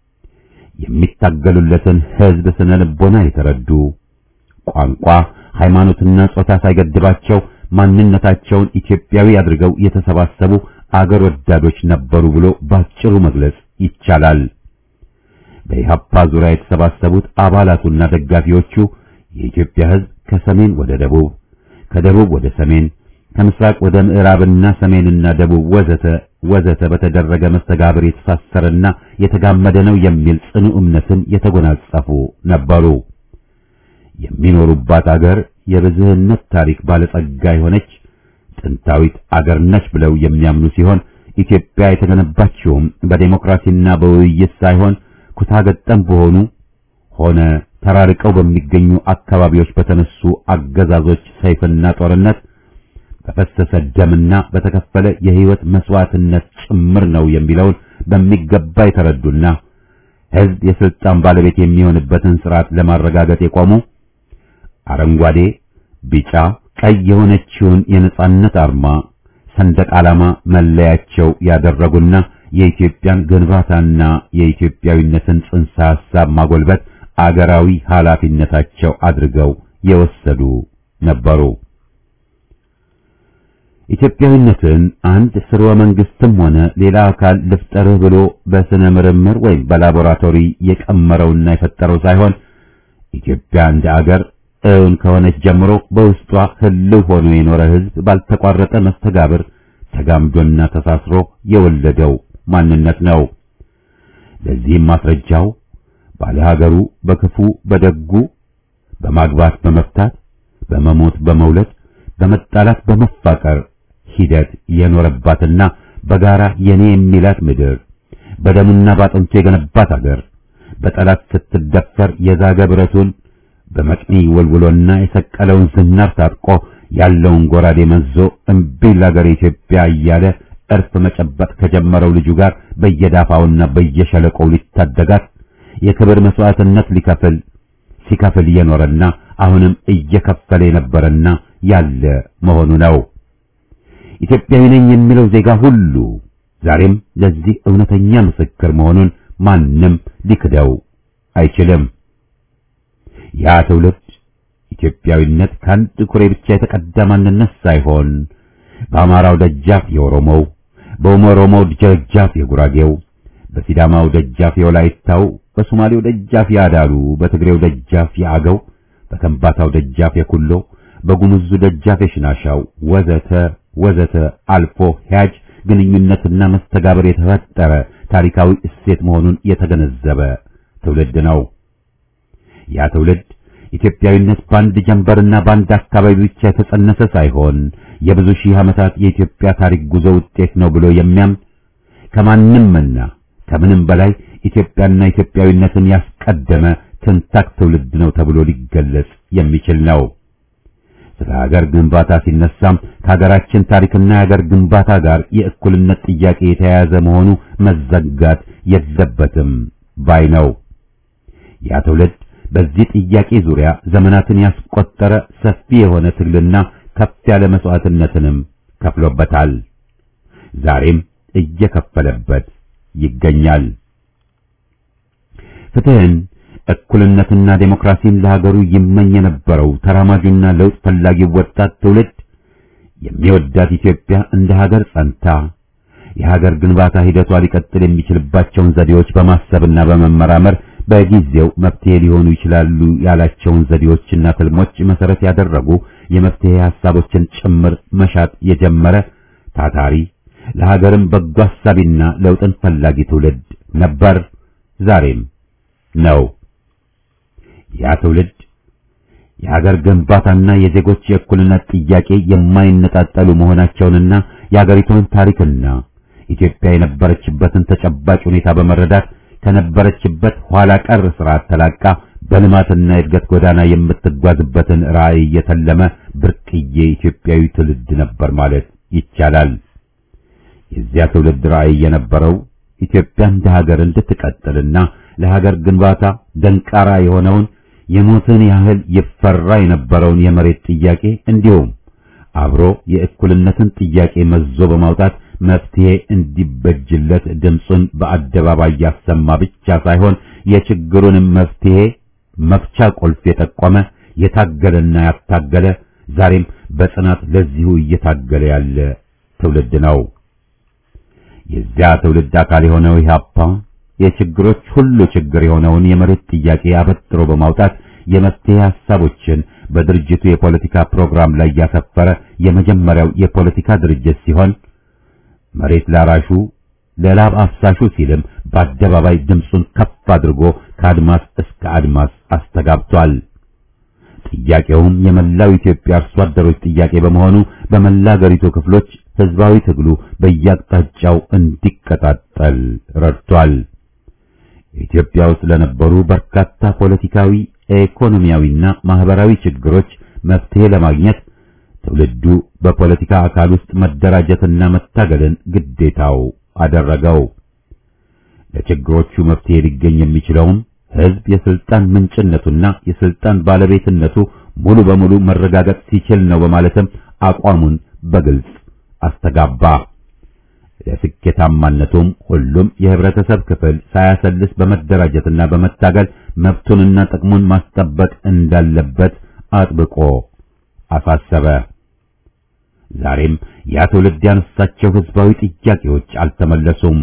የሚታገሉለትን ህዝብ ስነ ልቦና የተረዱ ቋንቋ፣ ሃይማኖትና ጾታ ሳይገድባቸው ማንነታቸውን ኢትዮጵያዊ አድርገው የተሰባሰቡ አገር ወዳዶች ነበሩ ብሎ ባጭሩ መግለጽ ይቻላል። በኢህአፓ ዙሪያ የተሰባሰቡት አባላቱና ደጋፊዎቹ የኢትዮጵያ ህዝብ ከሰሜን ወደ ደቡብ፣ ከደቡብ ወደ ሰሜን፣ ከምስራቅ ወደ ምዕራብና ሰሜንና ደቡብ ወዘተ ወዘተ በተደረገ መስተጋብር የተሳሰረና የተጋመደ ነው የሚል ጽኑ እምነትን የተጎናጸፉ ነበሩ። የሚኖሩባት አገር የብዝህነት ታሪክ ባለጸጋ የሆነች ጥንታዊት አገር ነች ብለው የሚያምኑ ሲሆን ኢትዮጵያ የተገነባችውም በዴሞክራሲና በውይይት ሳይሆን ኩታገጠም በሆኑ ሆነ ተራርቀው በሚገኙ አካባቢዎች በተነሱ አገዛዞች ሰይፍና ጦርነት በፈሰሰ ደምና በተከፈለ የህይወት መስዋዕትነት ጭምር ነው የሚለውን በሚገባ የተረዱና ህዝብ የስልጣን ባለቤት የሚሆንበትን ስርዓት ለማረጋገጥ የቆሙ አረንጓዴ፣ ቢጫ፣ ቀይ የሆነችውን የነጻነት አርማ ሰንደቅ ዓላማ መለያቸው ያደረጉና የኢትዮጵያን ግንባታና የኢትዮጵያዊነትን ጽንሰ ሐሳብ ማጎልበት አገራዊ ኃላፊነታቸው አድርገው የወሰዱ ነበሩ። ኢትዮጵያዊነትን አንድ ስርወ መንግስትም ሆነ ሌላ አካል ልፍጠርህ ብሎ በስነ ምርምር ወይም በላቦራቶሪ የቀመረውና የፈጠረው ሳይሆን ኢትዮጵያ እንደ አገር እውን ከሆነች ጀምሮ በውስጧ ህልው ሆኖ የኖረ ህዝብ ባልተቋረጠ መስተጋብር ተጋምዶና ተሳስሮ የወለደው ማንነት ነው። ለዚህም ማስረጃው ባለ ሀገሩ በክፉ በደጉ በማግባት በመፍታት በመሞት በመውለድ በመጣላት በመፋቀር ሂደት የኖረባትና በጋራ የኔ የሚላት ምድር በደሙና ባጥንቱ የገነባት አገር በጠላት ስትደፈር የዛገ ብረቱን በመቅኒ ወልውሎና የሰቀለውን ዝናር ታጥቆ ያለውን ጎራዴ መዞ እምቢ ለአገር ኢትዮጵያ እያለ እርፍ መጨበጥ ከጀመረው ልጁ ጋር በየዳፋውና በየሸለቆው ሊታደጋት የክብር መስዋዕትነት ሊከፍል ሲከፍል የኖረና አሁንም እየከፈለ የነበረና ያለ መሆኑ ነው። ኢትዮጵያዊ ነኝ የሚለው ዜጋ ሁሉ ዛሬም ለዚህ እውነተኛ ምስክር መሆኑን ማንም ሊክደው አይችልም። ያ ትውልድ ኢትዮጵያዊነት ከአንድ ኩሬ ብቻ የተቀዳ ማንነት ሳይሆን በአማራው ደጃፍ የኦሮሞው፣ በኦሮሞው ደጃፍ የጉራጌው፣ በሲዳማው ደጃፍ የወላይታው፣ በሶማሌው ደጃፍ የአዳሉ፣ በትግሬው ደጃፍ የአገው፣ በከምባታው ደጃፍ የኩሎ፣ በጉሙዙ ደጃፍ የሽናሻው ወዘተ ወዘተ አልፎ ሂያጅ ግንኙነትና መስተጋብር የተፈጠረ ታሪካዊ እሴት መሆኑን የተገነዘበ ትውልድ ነው። ያ ትውልድ ኢትዮጵያዊነት በአንድ ጀንበርና በአንድ አካባቢ ብቻ የተጸነሰ ሳይሆን የብዙ ሺህ ዓመታት የኢትዮጵያ ታሪክ ጉዞ ውጤት ነው ብሎ የሚያምን ከማንምና ከምንም በላይ ኢትዮጵያና ኢትዮጵያዊነትን ያስቀደመ ትንታክ ትውልድ ነው ተብሎ ሊገለጽ የሚችል ነው። ስለ ሀገር ግንባታ ሲነሳም ከሀገራችን ታሪክና የሀገር ግንባታ ጋር የእኩልነት ጥያቄ የተያያዘ መሆኑ መዘጋት የለበትም ባይ ነው። ያ ትውልድ በዚህ ጥያቄ ዙሪያ ዘመናትን ያስቆጠረ ሰፊ የሆነ ትግልና ከፍ ያለ መስዋዕትነትንም ከፍሎበታል። ዛሬም እየከፈለበት ይገኛል። ፍትህን እኩልነትና ዴሞክራሲን ለሀገሩ ይመኝ የነበረው ተራማጁና ለውጥ ፈላጊው ወጣት ትውልድ የሚወዳት ኢትዮጵያ እንደ ሀገር ጸንታ የሀገር ግንባታ ሂደቷ ሊቀጥል የሚችልባቸውን ዘዴዎች በማሰብና በመመራመር በጊዜው መፍትሄ ሊሆኑ ይችላሉ ያላቸውን ዘዴዎችና ትልሞች መሰረት ያደረጉ የመፍትሄ ሐሳቦችን ጭምር መሻት የጀመረ ታታሪ ለሀገርም በጎ አሳቢና ለውጥን ፈላጊ ትውልድ ነበር፣ ዛሬም ነው። ያ ትውልድ የሀገር ግንባታና የዜጎች የእኩልነት ጥያቄ የማይነጣጠሉ መሆናቸውንና የሀገሪቱን ታሪክና ኢትዮጵያ የነበረችበትን ተጨባጭ ሁኔታ በመረዳት ከነበረችበት ኋላ ቀር ስርዓት ተላቃ በልማትና የእድገት ጎዳና የምትጓዝበትን ራዕይ የተለመ ብርቅዬ ኢትዮጵያዊ ትውልድ ነበር ማለት ይቻላል። የዚያ ትውልድ ራዕይ የነበረው ኢትዮጵያ እንደ ሀገር እንድትቀጥልና ለሀገር ግንባታ ደንቃራ የሆነውን የሞትን ያህል ይፈራ የነበረውን የመሬት ጥያቄ እንዲሁም አብሮ የእኩልነትን ጥያቄ መዞ በማውጣት መፍትሄ እንዲበጅለት ድምፁን በአደባባይ ያሰማ ብቻ ሳይሆን የችግሩንም መፍትሄ መፍቻ ቁልፍ የጠቆመ የታገለና ያታገለ ዛሬም በጽናት ለዚሁ እየታገለ ያለ ትውልድ ነው። የዚያ ትውልድ አካል የሆነው ኢህአፓ የችግሮች ሁሉ ችግር የሆነውን የመሬት ጥያቄ አበጥሮ በማውጣት የመፍትሄ ሐሳቦችን በድርጅቱ የፖለቲካ ፕሮግራም ላይ ያሰፈረ የመጀመሪያው የፖለቲካ ድርጅት ሲሆን መሬት ላራሹ ለላብ አፍሳሹ ሲልም በአደባባይ ድምፁን ከፍ አድርጎ ከአድማስ እስከ አድማስ አስተጋብቷል። ጥያቄውም የመላው ኢትዮጵያ አርሶ አደሮች ጥያቄ በመሆኑ በመላ አገሪቱ ክፍሎች ህዝባዊ ትግሉ በየአቅጣጫው እንዲቀጣጠል ረድቷል። ኢትዮጵያ ውስጥ ለነበሩ በርካታ ፖለቲካዊ፣ ኢኮኖሚያዊና ማህበራዊ ችግሮች መፍትሄ ለማግኘት ትውልዱ በፖለቲካ አካል ውስጥ መደራጀትና መታገልን ግዴታው አደረገው። ለችግሮቹ መፍትሄ ሊገኝ የሚችለውም ህዝብ የስልጣን ምንጭነቱና የስልጣን ባለቤትነቱ ሙሉ በሙሉ መረጋገጥ ሲችል ነው በማለትም አቋሙን በግልጽ አስተጋባ። ለስኬታማነቱም ሁሉም የህብረተሰብ ክፍል ሳያሰልስ በመደራጀትና በመታገል መብቱንና ጥቅሙን ማስጠበቅ እንዳለበት አጥብቆ አሳሰበ። ዛሬም ያ ትውልድ ያነሳቸው ህዝባዊ ጥያቄዎች አልተመለሱም።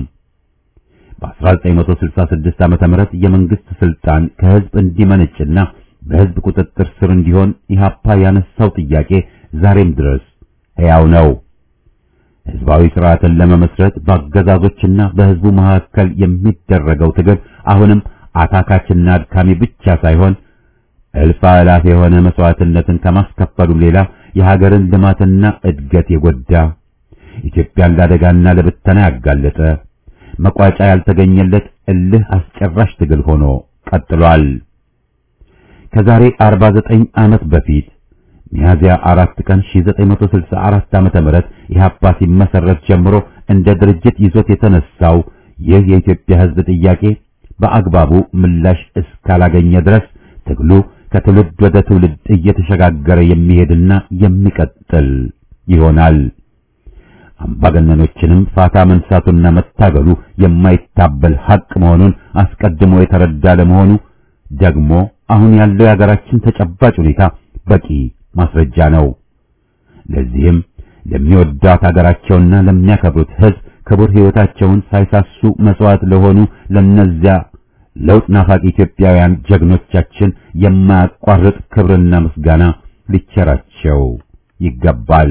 በ1966 ዓመተ ምህረት የመንግስት ስልጣን ከህዝብ እንዲመነጭና በህዝብ ቁጥጥር ስር እንዲሆን ኢህአፓ ያነሳው ጥያቄ ዛሬም ድረስ ሕያው ነው። ህዝባዊ ስርዓትን ለመመስረት በአገዛዞችና በህዝቡ መካከል የሚደረገው ትግል አሁንም አታካችና አድካሚ ብቻ ሳይሆን እልፍ አእላፍ የሆነ መስዋዕትነትን ከማስከፈሉም ሌላ የሀገርን ልማትና እድገት የጎዳ ኢትዮጵያን ለአደጋና ለብተና ያጋለጠ መቋጫ ያልተገኘለት እልህ አስጨራሽ ትግል ሆኖ ቀጥሏል። ከዛሬ 49 ዓመት በፊት ሚያዝያ አራት ቀን 1964 ዓመተ ምህረት ኢህአፓ ሲመሰረት ጀምሮ እንደ ድርጅት ይዞት የተነሳው ይህ የኢትዮጵያ ሕዝብ ጥያቄ በአግባቡ ምላሽ እስካላገኘ ድረስ ትግሉ ከትውልድ ወደ ትውልድ እየተሸጋገረ የሚሄድና የሚቀጥል ይሆናል። አምባገነኖችንም ፋታ መንሳቱና መታገሉ የማይታበል ሐቅ መሆኑን አስቀድሞ የተረዳ ለመሆኑ ደግሞ አሁን ያለው የሀገራችን ተጨባጭ ሁኔታ በቂ ማስረጃ ነው። ለዚህም ለሚወዳት ሀገራቸውና ለሚያከብሩት ሕዝብ ክቡር ሕይወታቸውን ሳይሳሱ መስዋዕት ለሆኑ ለነዚያ ለውጥ ናፋቂ ኢትዮጵያውያን ጀግኖቻችን የማያቋርጥ ክብርና ምስጋና ሊቸራቸው ይገባል።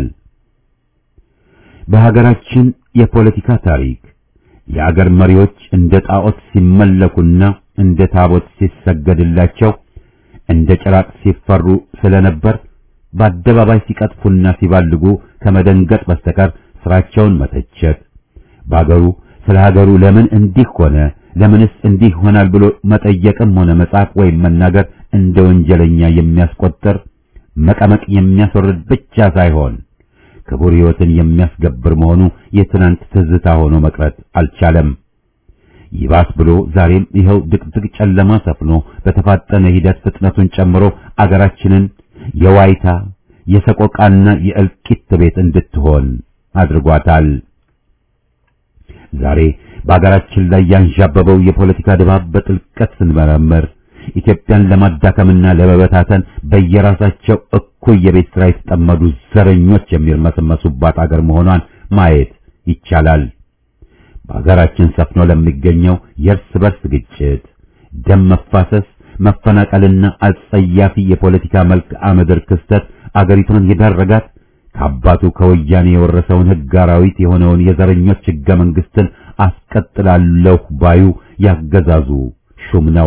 በሀገራችን የፖለቲካ ታሪክ የአገር መሪዎች እንደ ጣዖት ሲመለኩና እንደ ታቦት ሲሰገድላቸው እንደ ጭራቅ ሲፈሩ ስለነበር በአደባባይ ሲቀጥፉና ሲባልጉ ከመደንገጥ በስተቀር ስራቸውን መተቸት በአገሩ ስለ ሀገሩ ለምን እንዲህ ሆነ ለምንስ እንዲህ ይሆናል ብሎ መጠየቅም ሆነ መጻፍ ወይም መናገር እንደ ወንጀለኛ የሚያስቆጥር መቀመቅ የሚያስወርድ ብቻ ሳይሆን ክቡር ሕይወትን የሚያስገብር መሆኑ የትናንት ትዝታ ሆኖ መቅረት አልቻለም። ይባስ ብሎ ዛሬም ይኸው ድቅድቅ ጨለማ ሰፍኖ በተፋጠነ ሂደት ፍጥነቱን ጨምሮ አገራችንን የዋይታ የሰቆቃና የእልቂት ቤት እንድትሆን አድርጓታል። ዛሬ በአገራችን ላይ ያንዣበበው የፖለቲካ ድባብ በጥልቀት ስንመረምር ኢትዮጵያን ለማዳከምና ለመበታተን በየራሳቸው እኩይ የቤት ስራ የተጠመዱ ዘረኞች የሚርመሰመሱባት አገር መሆኗን ማየት ይቻላል። በአገራችን ሰፍኖ ለሚገኘው የእርስ በርስ ግጭት፣ ደም መፋሰስ፣ መፈናቀልና አጸያፊ የፖለቲካ መልክዓ ምድር ክስተት አገሪቷን የዳረጋት ከአባቱ ከወያኔ የወረሰውን ሕግ አራዊት የሆነውን የዘረኞች ሕገ መንግስትን አስቀጥላለሁ ባዩ ያገዛዙ ሹም ነው።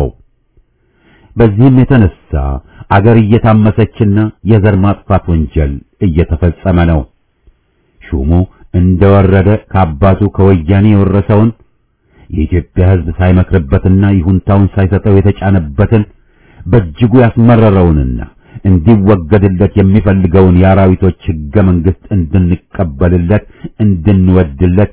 በዚህም የተነሳ አገር እየታመሰችና የዘር ማጥፋት ወንጀል እየተፈጸመ ነው። ሹሙ እንደወረደ ከአባቱ ከወያኔ የወረሰውን የኢትዮጵያ ሕዝብ ሳይመክርበትና ይሁንታውን ሳይሰጠው የተጫነበትን በእጅጉ ያስመረረውንና እንዲወገድለት የሚፈልገውን የአራዊቶች ሕገ መንግስት እንድንቀበልለት፣ እንድንወድለት፣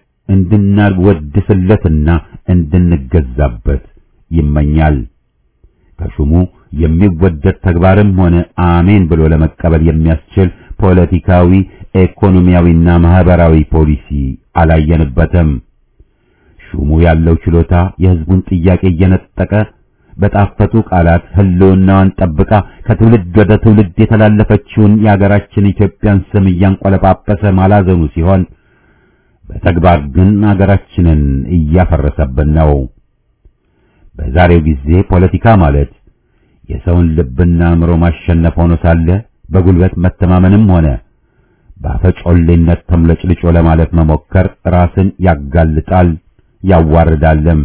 እንድናወድስለትና እንድንገዛበት ይመኛል። ከሹሙ የሚወደድ ተግባርም ሆነ አሜን ብሎ ለመቀበል የሚያስችል ፖለቲካዊ፣ ኢኮኖሚያዊና ማህበራዊ ፖሊሲ አላየንበትም። ሹሙ ያለው ችሎታ የህዝቡን ጥያቄ እየነጠቀ በጣፈጡ ቃላት ህልውናዋን ጠብቃ ከትውልድ ወደ ትውልድ የተላለፈችውን የአገራችን ኢትዮጵያን ስም እያንቆለጳጰሰ ማላዘኑ ሲሆን በተግባር ግን አገራችንን እያፈረሰብን ነው። በዛሬው ጊዜ ፖለቲካ ማለት የሰውን ልብና አእምሮ ማሸነፍ ሆኖ ሳለ በጉልበት መተማመንም ሆነ በአፈጮሌነት ተምለጭልጮ ለማለት መሞከር ራስን ያጋልጣል፣ ያዋርዳልም።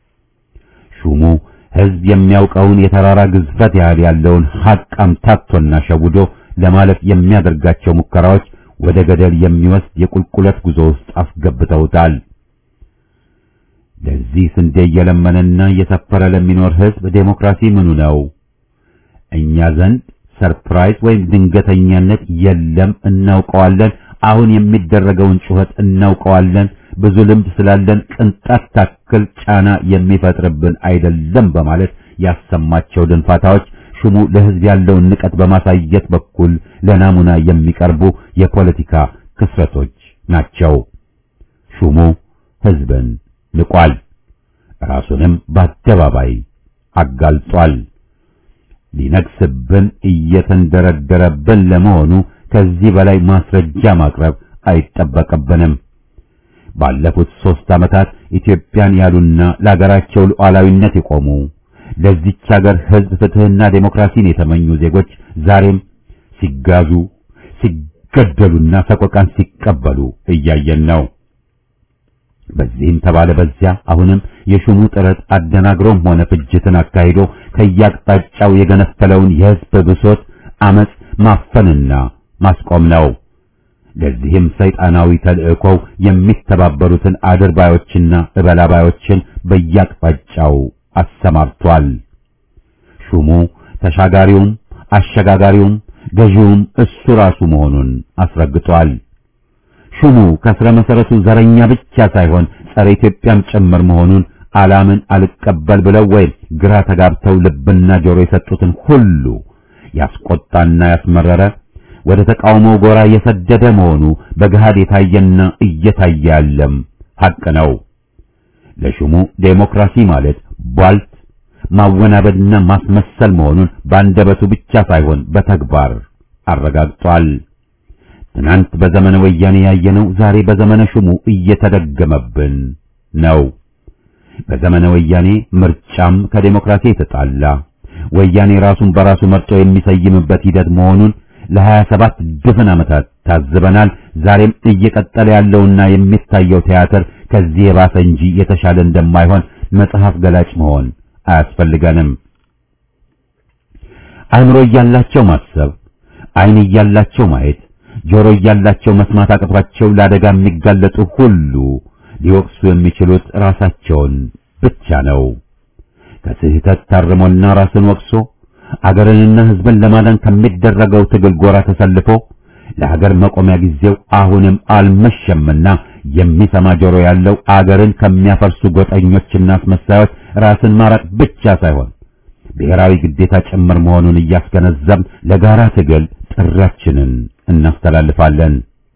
ሹሙ ህዝብ የሚያውቀውን የተራራ ግዝፈት ያህል ያለውን ሐቅ አምታቶና ሸውዶ ለማለፍ የሚያደርጋቸው ሙከራዎች ወደ ገደል የሚወስድ የቁልቁለት ጉዞ ውስጥ አስገብተውታል። ለዚህ ስንዴ እየለመነና እየሰፈረ ለሚኖር ህዝብ ዴሞክራሲ ምኑ ነው? እኛ ዘንድ ሰርፕራይዝ ወይም ድንገተኛነት የለም፣ እናውቀዋለን። አሁን የሚደረገውን ጩኸት እናውቀዋለን። ብዙ ልምድ ስላለን ቅንጣት ታክል ጫና የሚፈጥርብን አይደለም በማለት ያሰማቸው ድንፋታዎች ሹሙ ለህዝብ ያለውን ንቀት በማሳየት በኩል ለናሙና የሚቀርቡ የፖለቲካ ክስረቶች ናቸው። ሹሙ ህዝብን ንቋል፣ ራሱንም በአደባባይ አጋልጧል። ሊነግስብን እየተንደረደረብን ለመሆኑ ከዚህ በላይ ማስረጃ ማቅረብ አይጠበቅብንም። ባለፉት ሦስት ዓመታት ኢትዮጵያን ያሉና ለአገራቸው ሉዓላዊነት የቆሙ ለዚች ሀገር ህዝብ ፍትህና ዴሞክራሲን የተመኙ ዜጎች ዛሬም ሲጋዙ፣ ሲገደሉና ሰቆቃን ሲቀበሉ እያየን ነው። በዚህም ተባለ በዚያ አሁንም የሹሙ ጥረት አደናግሮም ሆነ ፍጅትን አካሂዶ ከያቅጣጫው የገነፈለውን የህዝብ ብሶት አመጽ ማፈንና ማስቆም ነው። ለዚህም ሰይጣናዊ ተልእኮው የሚተባበሩትን አድርባዮችና እበላባዮችን በያቅጣጫው አሰማርቷል። ሹሙ ተሻጋሪውም አሸጋጋሪውም ገዢውም እሱ ራሱ መሆኑን አስረግጧል። ሹሙ ከስረ መሰረቱ ዘረኛ ብቻ ሳይሆን ጸረ ኢትዮጵያም ጭምር መሆኑን አላምን አልቀበል ብለው ወይም ግራ ተጋብተው ልብና ጆሮ የሰጡትን ሁሉ ያስቆጣና ያስመረረ ወደ ተቃውሞ ጎራ የሰደደ መሆኑ በገሃድ የታየና እየታየ ያለም ሐቅ ነው። ለሹሙ ዴሞክራሲ ማለት ቧልት ማወናበድና ማስመሰል መሆኑን በአንደበቱ ብቻ ሳይሆን በተግባር አረጋግጧል። ትናንት በዘመነ ወያኔ ያየነው ዛሬ በዘመነ ሹሙ እየተደገመብን ነው። በዘመነ ወያኔ ምርጫም ከዴሞክራሲ የተጣላ ወያኔ ራሱን በራሱ መርጦ የሚሰይምበት ሂደት መሆኑን ለሀያ ሰባት ድፍን ዓመታት ታዝበናል። ዛሬም እየቀጠለ ያለውና የሚታየው ቲያትር ከዚህ የባሰ እንጂ የተሻለ እንደማይሆን መጽሐፍ ገላጭ መሆን አያስፈልገንም። አእምሮ እያላቸው ማሰብ፣ ዓይን እያላቸው ማየት፣ ጆሮ እያላቸው መስማት አቅቷቸው ለአደጋ የሚጋለጡ ሁሉ ሊወቅሱ የሚችሉት ራሳቸውን ብቻ ነው። ከስህተት ታርሞና ራስን ወቅሶ አገርንና ሕዝብን ለማዳን ከሚደረገው ትግል ጎራ ተሰልፎ ለሀገር መቆሚያ ጊዜው አሁንም አልመሸምና የሚሰማ ጆሮ ያለው አገርን ከሚያፈርሱ ጎጠኞችና አስመሳዮች ራስን ማራቅ ብቻ ሳይሆን ብሔራዊ ግዴታ ጭምር መሆኑን እያስገነዘብ ለጋራ ትግል ጥሪያችንን እናስተላልፋለን።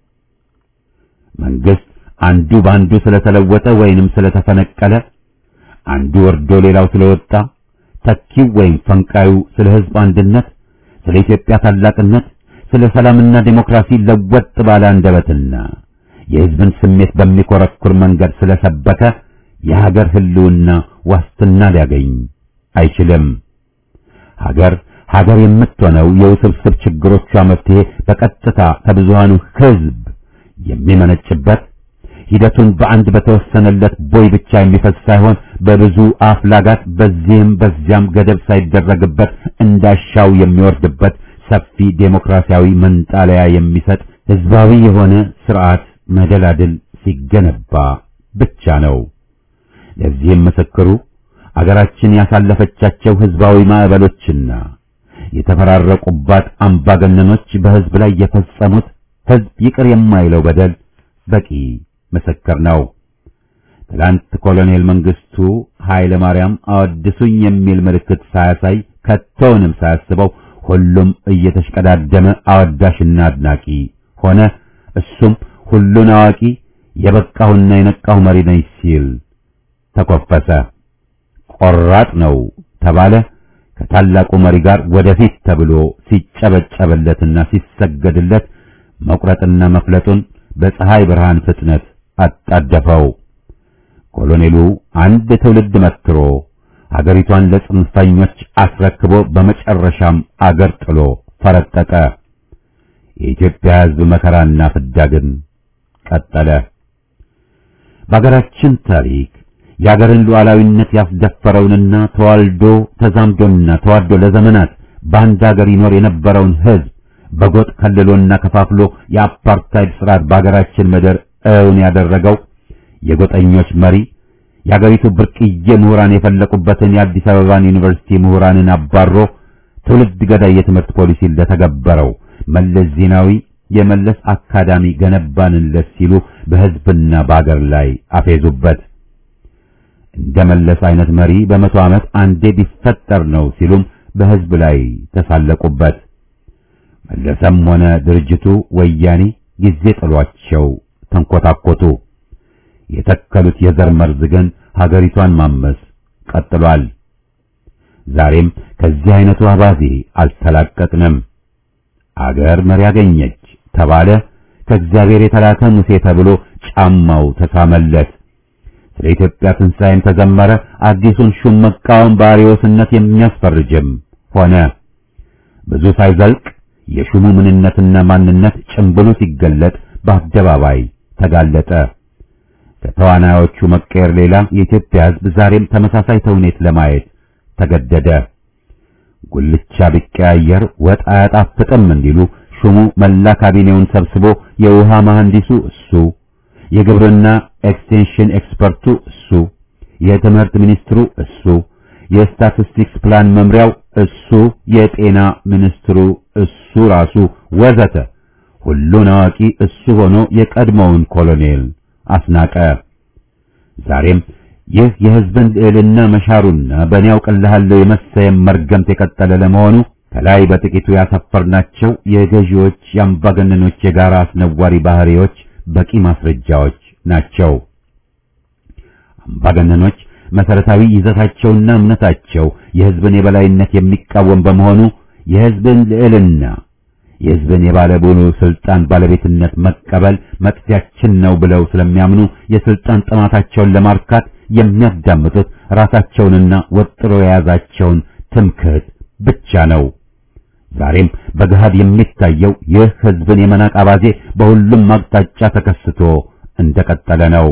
መንግስት አንዱ በአንዱ ስለተለወጠ ወይንም ስለተፈነቀለ፣ አንዱ ወርዶ ሌላው ስለወጣ፣ ተኪው ወይም ፈንቃዩ ስለ ሕዝብ አንድነት፣ ስለ ኢትዮጵያ ታላቅነት፣ ስለ ሰላምና ዴሞክራሲ ለወጥ ባለ አንደበትና የሕዝብን ስሜት በሚኮረኩር መንገድ ስለሰበከ የሀገር ህልውና ዋስትና ሊያገኝ አይችልም። ሀገር ሀገር የምትሆነው የውስብስብ ችግሮቿ መፍትሄ በቀጥታ ከብዙሃኑ ሕዝብ የሚመነጭበት ሂደቱን በአንድ በተወሰነለት ቦይ ብቻ የሚፈስ ሳይሆን በብዙ አፍላጋት በዚህም በዚያም ገደብ ሳይደረግበት እንዳሻው የሚወርድበት ሰፊ ዴሞክራሲያዊ መንጣለያ የሚሰጥ ህዝባዊ የሆነ ስርዓት መደላድል ሲገነባ ብቻ ነው። ለዚህም ምስክሩ አገራችን ያሳለፈቻቸው ህዝባዊ ማዕበሎችና የተፈራረቁባት አምባገነኖች በህዝብ ላይ የፈጸሙት ህዝብ ይቅር የማይለው በደል በቂ ምስክር ነው። ትላንት ኮሎኔል መንግስቱ ኃይለ ማርያም አወድሱኝ የሚል ምልክት ሳያሳይ ከቶውንም ሳያስበው ሁሉም እየተሽቀዳደመ አወዳሽና አድናቂ ሆነ። እሱም ሁሉን አዋቂ የበቃሁና የነቃሁ መሪ ነኝ ሲል ተኮፈሰ። ቆራጥ ነው ተባለ። ከታላቁ መሪ ጋር ወደፊት ተብሎ ሲጨበጨበለትና ሲሰገድለት መቁረጥና መፍለጡን በፀሐይ ብርሃን ፍጥነት አጣደፈው። ኮሎኔሉ አንድ ትውልድ መትሮ ሀገሪቷን ለጽንፈኞች አስረክቦ በመጨረሻም አገር ጥሎ ፈረጠጠ። የኢትዮጵያ ሕዝብ መከራና ፍዳ ግን ቀጠለ። በሀገራችን ታሪክ የሀገርን ሉዓላዊነት ያስደፈረውንና ተዋልዶ ተዛምዶና ተዋዶ ለዘመናት በአንድ ሀገር ይኖር የነበረውን ሕዝብ በጎጥ ከልሎና ከፋፍሎ የአፓርታይድ ስርዓት በሀገራችን ምድር እውን ያደረገው የጎጠኞች መሪ የሀገሪቱ ብርቅዬ ምሁራን የፈለቁበትን የአዲስ አበባን ዩኒቨርሲቲ ምሁራንን አባሮ ትውልድ ገዳይ የትምህርት ፖሊሲ ለተገበረው መለስ ዜናዊ የመለስ አካዳሚ ገነባንለት ሲሉ በሕዝብና በአገር ላይ አፌዙበት። እንደ መለስ አይነት መሪ በመቶ ዓመት አንዴ ቢፈጠር ነው ሲሉም በሕዝብ ላይ ተሳለቁበት። መለሰም ሆነ ድርጅቱ ወያኔ ጊዜ ጥሏቸው ተንኮታኮቱ። የተከሉት የዘር መርዝ ግን ሀገሪቷን ማመስ ቀጥሏል። ዛሬም ከዚህ አይነቱ አባዜ አልተላቀቅንም። አገር መሪ ያገኘች ተባለ። ከእግዚአብሔር የተላከ ሙሴ ተብሎ ጫማው ተሳመለት። ስለ ኢትዮጵያ ትንሣኤም ተዘመረ። አዲሱን ሹም መቃወም በአርዮስነት የሚያስፈርጅም ሆነ። ብዙ ሳይዘልቅ የሹሙ ምንነትና ማንነት ጭምብሉ ሲገለጥ በአደባባይ ተጋለጠ። ከተዋናዮቹ መቀየር ሌላ የኢትዮጵያ ሕዝብ ዛሬም ተመሳሳይ ተውኔት ለማየት ተገደደ። ጉልቻ ቢቀያየር ወጥ አያጣፍጥም እንዲሉ ሹሙ መላ ካቢኔውን ሰብስቦ የውሃ መሐንዲሱ እሱ፣ የግብርና ኤክስቴንሽን ኤክስፐርቱ እሱ፣ የትምህርት ሚኒስትሩ እሱ፣ የስታቲስቲክስ ፕላን መምሪያው እሱ፣ የጤና ሚኒስትሩ እሱ ራሱ ወዘተ ሁሉን አዋቂ እሱ ሆኖ የቀድሞውን ኮሎኔል አስናቀ። ዛሬም ይህ የሕዝብን ልዕልና መሻሩና በእኔ ያውቅልሃለሁ የመሰየም መርገምት የቀጠለ ለመሆኑ ከላይ በጥቂቱ ያሰፈርናቸው የገዢዎች የአምባገነኖች የጋራ አስነዋሪ ባህሪዎች በቂ ማስረጃዎች ናቸው። አምባገነኖች መሰረታዊ ይዘታቸውና እምነታቸው የሕዝብን የበላይነት የሚቃወም በመሆኑ የሕዝብን ልዕልና የሕዝብን የባለሙሉ ስልጣን ባለቤትነት መቀበል መጥፊያችን ነው ብለው ስለሚያምኑ የስልጣን ጥማታቸውን ለማርካት የሚያዳምጡት ራሳቸውንና ወጥሮ የያዛቸውን ትምክህት ብቻ ነው። ዛሬም በገሃድ የሚታየው ይህ ሕዝብን የመናቅ አባዜ በሁሉም አቅጣጫ ተከስቶ እንደቀጠለ ነው።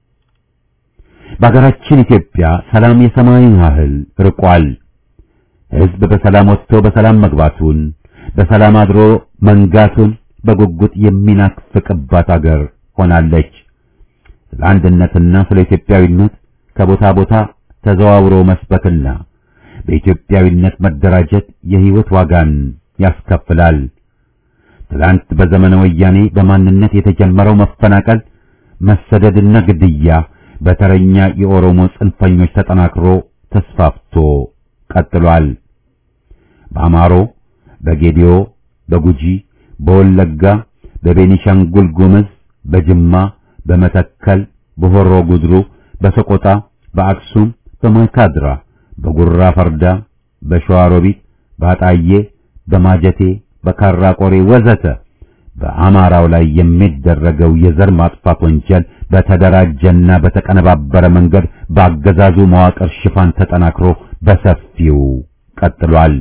በአገራችን ኢትዮጵያ ሰላም የሰማይን ያህል ርቋል። ሕዝብ በሰላም ወጥቶ በሰላም መግባቱን በሰላም አድሮ መንጋቱን በጉጉት የሚናፍቅባት አገር ሆናለች። ስለ አንድነትና ስለ ኢትዮጵያዊነት ከቦታ ቦታ ተዘዋውሮ መስበክና በኢትዮጵያዊነት መደራጀት የሕይወት ዋጋን ያስከፍላል። ትላንት በዘመነ ወያኔ በማንነት የተጀመረው መፈናቀል፣ መሰደድና ግድያ በተረኛ የኦሮሞ ጽንፈኞች ተጠናክሮ ተስፋፍቶ ቀጥሏል። በአማሮ፣ በጌዲዮ፣ በጉጂ፣ በወለጋ፣ በቤኒሻንጉል ጉምዝ፣ በጅማ፣ በመተከል፣ በሆሮ ጉድሩ፣ በሰቆጣ፣ በአክሱም፣ በማይካድራ፣ በጉራ ፈርዳ፣ በሸዋሮቢት፣ በአጣዬ፣ በማጀቴ፣ በካራ ቆሬ ወዘተ በአማራው ላይ የሚደረገው የዘር ማጥፋት ወንጀል በተደራጀና በተቀነባበረ መንገድ በአገዛዙ መዋቅር ሽፋን ተጠናክሮ በሰፊው ቀጥሏል።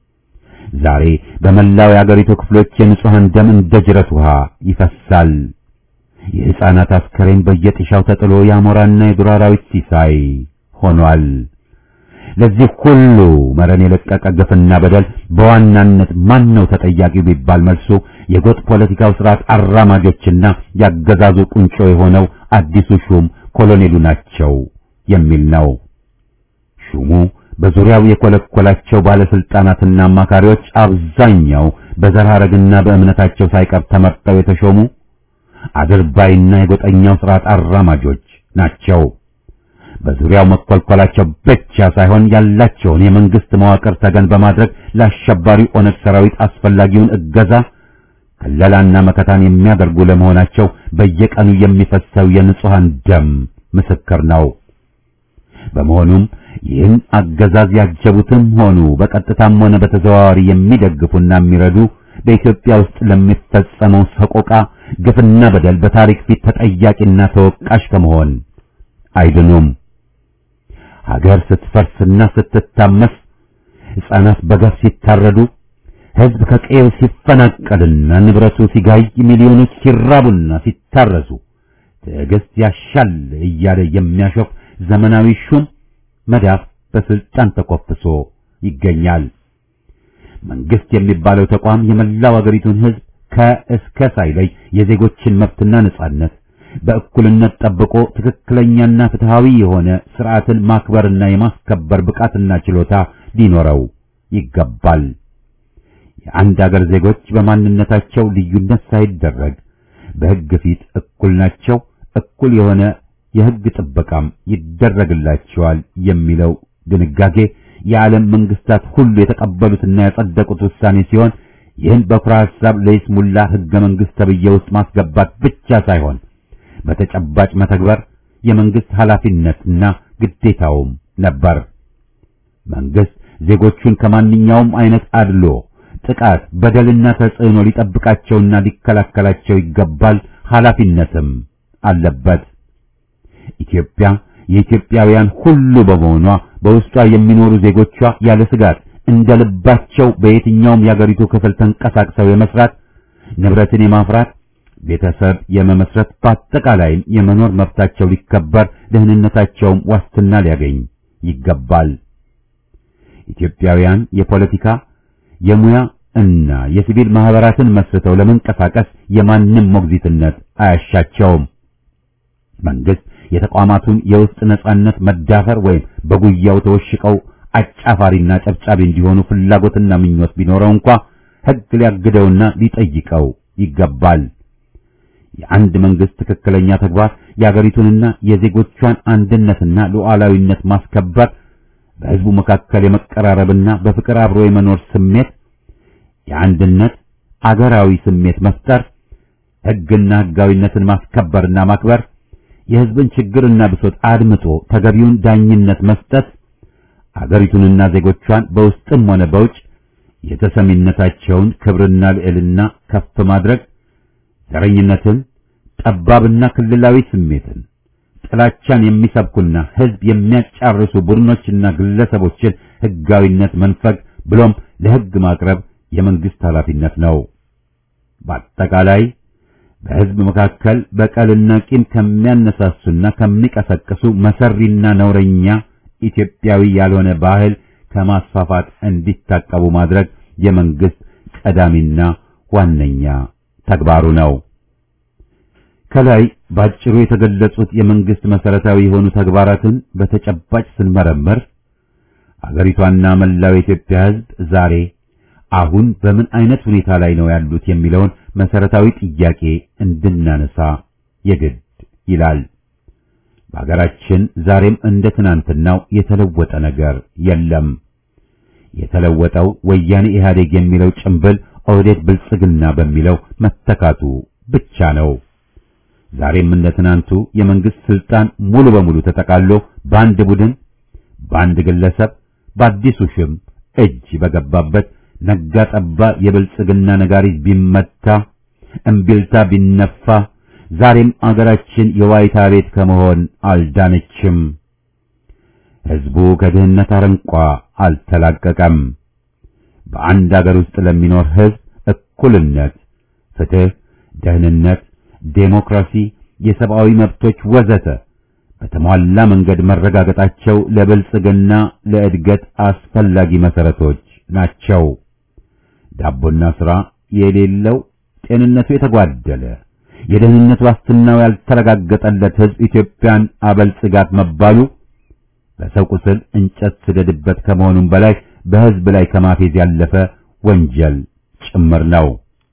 ዛሬ በመላው የአገሪቱ ክፍሎች የንጹሐን ደም እንደ ጅረት ውሃ ይፈሳል። የሕፃናት አስከሬን በየጥሻው ተጥሎ የአሞራና የዱር አራዊት ሲሳይ ሆኗል። ለዚህ ሁሉ መረን የለቀቀ ግፍና በደል በዋናነት ማን ነው ተጠያቂው ቢባል መልሱ የጎጥ ፖለቲካው ስርዓት አራማጆችና ያገዛዙ ቁንጮ የሆነው አዲሱ ሹም ኮሎኔሉ ናቸው የሚል ነው። ሹሙ በዙሪያው የኮለኮላቸው ባለስልጣናትና አማካሪዎች አብዛኛው በዘር ሐረግና በእምነታቸው ሳይቀር ተመርጠው የተሾሙ አድርባይና የጎጠኛው ስርዓት አራማጆች ናቸው። በዙሪያው መኮልኮላቸው ብቻ ሳይሆን ያላቸውን የመንግስት መዋቅር ተገን በማድረግ ለአሸባሪው ኦነግ ሰራዊት አስፈላጊውን እገዛ ከለላና መከታን የሚያደርጉ ለመሆናቸው በየቀኑ የሚፈሰው የንጹሐን ደም ምስክር ነው። በመሆኑም ይህን አገዛዝ ያጀቡትም ሆኑ በቀጥታም ሆነ በተዘዋዋሪ የሚደግፉና የሚረዱ በኢትዮጵያ ውስጥ ለሚፈጸመው ሰቆቃ፣ ግፍና በደል በታሪክ ፊት ተጠያቂና ተወቃሽ ከመሆን አይድኑም። ሀገር ስትፈርስና ስትታመስ፣ ሕፃናት በገፍ ሲታረዱ፣ ሕዝብ ከቀየው ሲፈናቀልና ንብረቱ ሲጋይ፣ ሚሊዮኖች ሲራቡና ሲታረሱ ትዕግስት ያሻል እያለ የሚያሾፍ ዘመናዊ ሹም መዳፍ በስልጣን ተኮፍሶ ይገኛል። መንግስት የሚባለው ተቋም የመላው አገሪቱን ሕዝብ ከእስከ ሳይለይ የዜጎችን መብትና ነጻነት በእኩልነት ጠብቆ ትክክለኛና ፍትሃዊ የሆነ ስርዓትን ማክበርና የማስከበር ብቃትና ችሎታ ሊኖረው ይገባል። የአንድ አገር ዜጎች በማንነታቸው ልዩነት ሳይደረግ በሕግ ፊት እኩል ናቸው፣ እኩል የሆነ የሕግ ጥበቃም ይደረግላቸዋል የሚለው ድንጋጌ የዓለም መንግስታት ሁሉ የተቀበሉትና ያጸደቁት ውሳኔ ሲሆን ይህን በኩራ ሐሳብ ለይስሙላ ሕገ መንግስት ተብዬ ውስጥ ማስገባት ብቻ ሳይሆን በተጨባጭ መተግበር የመንግስት ኃላፊነትና ግዴታውም ነበር። መንግስት ዜጎቹን ከማንኛውም አይነት አድሎ፣ ጥቃት፣ በደልና ተጽዕኖ ሊጠብቃቸውና ሊከላከላቸው ይገባል፣ ኃላፊነትም አለበት። ኢትዮጵያ የኢትዮጵያውያን ሁሉ በመሆኗ በውስጧ የሚኖሩ ዜጎቿ ያለ ስጋት እንደ ልባቸው በየትኛውም የአገሪቱ ክፍል ተንቀሳቅሰው የመስራት ንብረትን የማፍራት ቤተሰብ የመመስረት በአጠቃላይም የመኖር መብታቸው ሊከበር ደህንነታቸውም ዋስትና ሊያገኝ ይገባል። ኢትዮጵያውያን የፖለቲካ፣ የሙያ እና የሲቪል ማህበራትን መስርተው ለመንቀሳቀስ የማንም ሞግዚትነት አያሻቸውም። መንግስት የተቋማቱን የውስጥ ነጻነት መዳፈር ወይም በጉያው ተወሽቀው አጫፋሪና ጨብጫቢ እንዲሆኑ ፍላጎትና ምኞት ቢኖረው እንኳ ሕግ ሊያግደውና ሊጠይቀው ይገባል። የአንድ መንግስት ትክክለኛ ተግባር የአገሪቱንና የዜጎቿን አንድነትና ሉዓላዊነት ማስከበር፣ በህዝቡ መካከል የመቀራረብና በፍቅር አብሮ የመኖር ስሜት፣ የአንድነት አገራዊ ስሜት መፍጠር፣ ሕግና ሕጋዊነትን ማስከበርና ማክበር፣ የህዝብን ችግርና ብሶት አድምጦ ተገቢውን ዳኝነት መስጠት፣ አገሪቱንና ዜጎቿን በውስጥም ሆነ በውጭ የተሰሚነታቸውን ክብርና ልዕልና ከፍ ማድረግ ዘረኝነትን፣ ጠባብና ክልላዊ ስሜትን፣ ጥላቻን የሚሰብኩና ህዝብ የሚያጫርሱ ቡድኖችና ግለሰቦችን ህጋዊነት መንፈግ ብሎም ለህግ ማቅረብ የመንግስት ኃላፊነት ነው። በአጠቃላይ በህዝብ መካከል በቀልና ቂም ከሚያነሳሱና ከሚቀሰቅሱ መሰሪና ነውረኛ ኢትዮጵያዊ ያልሆነ ባህል ከማስፋፋት እንዲታቀቡ ማድረግ የመንግስት ቀዳሚና ዋነኛ ተግባሩ ነው። ከላይ ባጭሩ የተገለጹት የመንግስት መሰረታዊ የሆኑ ተግባራትን በተጨባጭ ስንመረምር አገሪቷና መላው የኢትዮጵያ ህዝብ ዛሬ አሁን በምን አይነት ሁኔታ ላይ ነው ያሉት የሚለውን መሰረታዊ ጥያቄ እንድናነሳ የግድ ይላል። በሀገራችን ዛሬም እንደ ትናንትናው የተለወጠ ነገር የለም። የተለወጠው ወያኔ ኢህአዴግ የሚለው ጭምብል ኦህዴድ ብልጽግና በሚለው መተካቱ ብቻ ነው። ዛሬም እንደ ትናንቱ የመንግስት ስልጣን ሙሉ በሙሉ ተጠቃሎ በአንድ ቡድን፣ በአንድ ግለሰብ፣ በአዲሱ ሽም እጅ በገባበት ነጋ ጠባ የብልጽግና ነጋሪት ቢመታ እምቢልታ ቢነፋ ዛሬም አገራችን የዋይታ ቤት ከመሆን አልዳነችም። ህዝቡ ከድህነት አረንቋ አልተላቀቀም። በአንድ አገር ውስጥ ለሚኖር ህዝብ እኩልነት፣ ፍትህ፣ ደህንነት፣ ዴሞክራሲ፣ የሰብአዊ መብቶች ወዘተ በተሟላ መንገድ መረጋገጣቸው ለብልጽግና ለእድገት አስፈላጊ መሰረቶች ናቸው። ዳቦና ሥራ የሌለው ጤንነቱ የተጓደለ የደህንነት ዋስትናው ያልተረጋገጠለት ህዝብ ኢትዮጵያን አበልጽጋት መባሉ በሰው ቁስል እንጨት ስደድበት ከመሆኑም በላይ በህዝብ ላይ ከማፌዝ ያለፈ ወንጀል ጭምር ነው።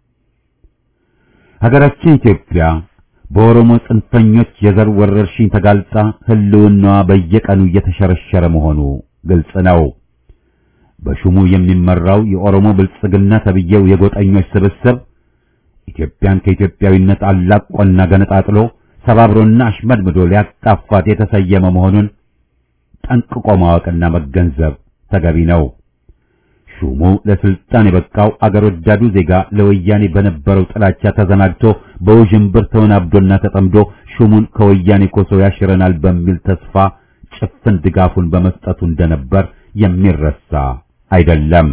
ሀገራችን ኢትዮጵያ በኦሮሞ ጽንፈኞች የዘር ወረርሽኝ ተጋልጣ ህልውናዋ በየቀኑ እየተሸረሸረ መሆኑ ግልጽ ነው። በሹሙ የሚመራው የኦሮሞ ብልጽግና ተብዬው የጎጠኞች ስብስብ ኢትዮጵያን ከኢትዮጵያዊነት አላቆና ገነጣጥሎ ሰባብሮና አሽመድምዶ ሊያጣፋት የተሰየመ መሆኑን ጠንቅቆ ማወቅና መገንዘብ ተገቢ ነው። ሹሙ ለስልጣን የበቃው አገር ወዳዱ ዜጋ ለወያኔ በነበረው ጥላቻ ተዘናግቶ በውዥንብር ተወናብዶና ተጠምዶ ሹሙን ከወያኔ ኮሶ ያሽረናል በሚል ተስፋ ጭፍን ድጋፉን በመስጠቱ እንደነበር የሚረሳ አይደለም።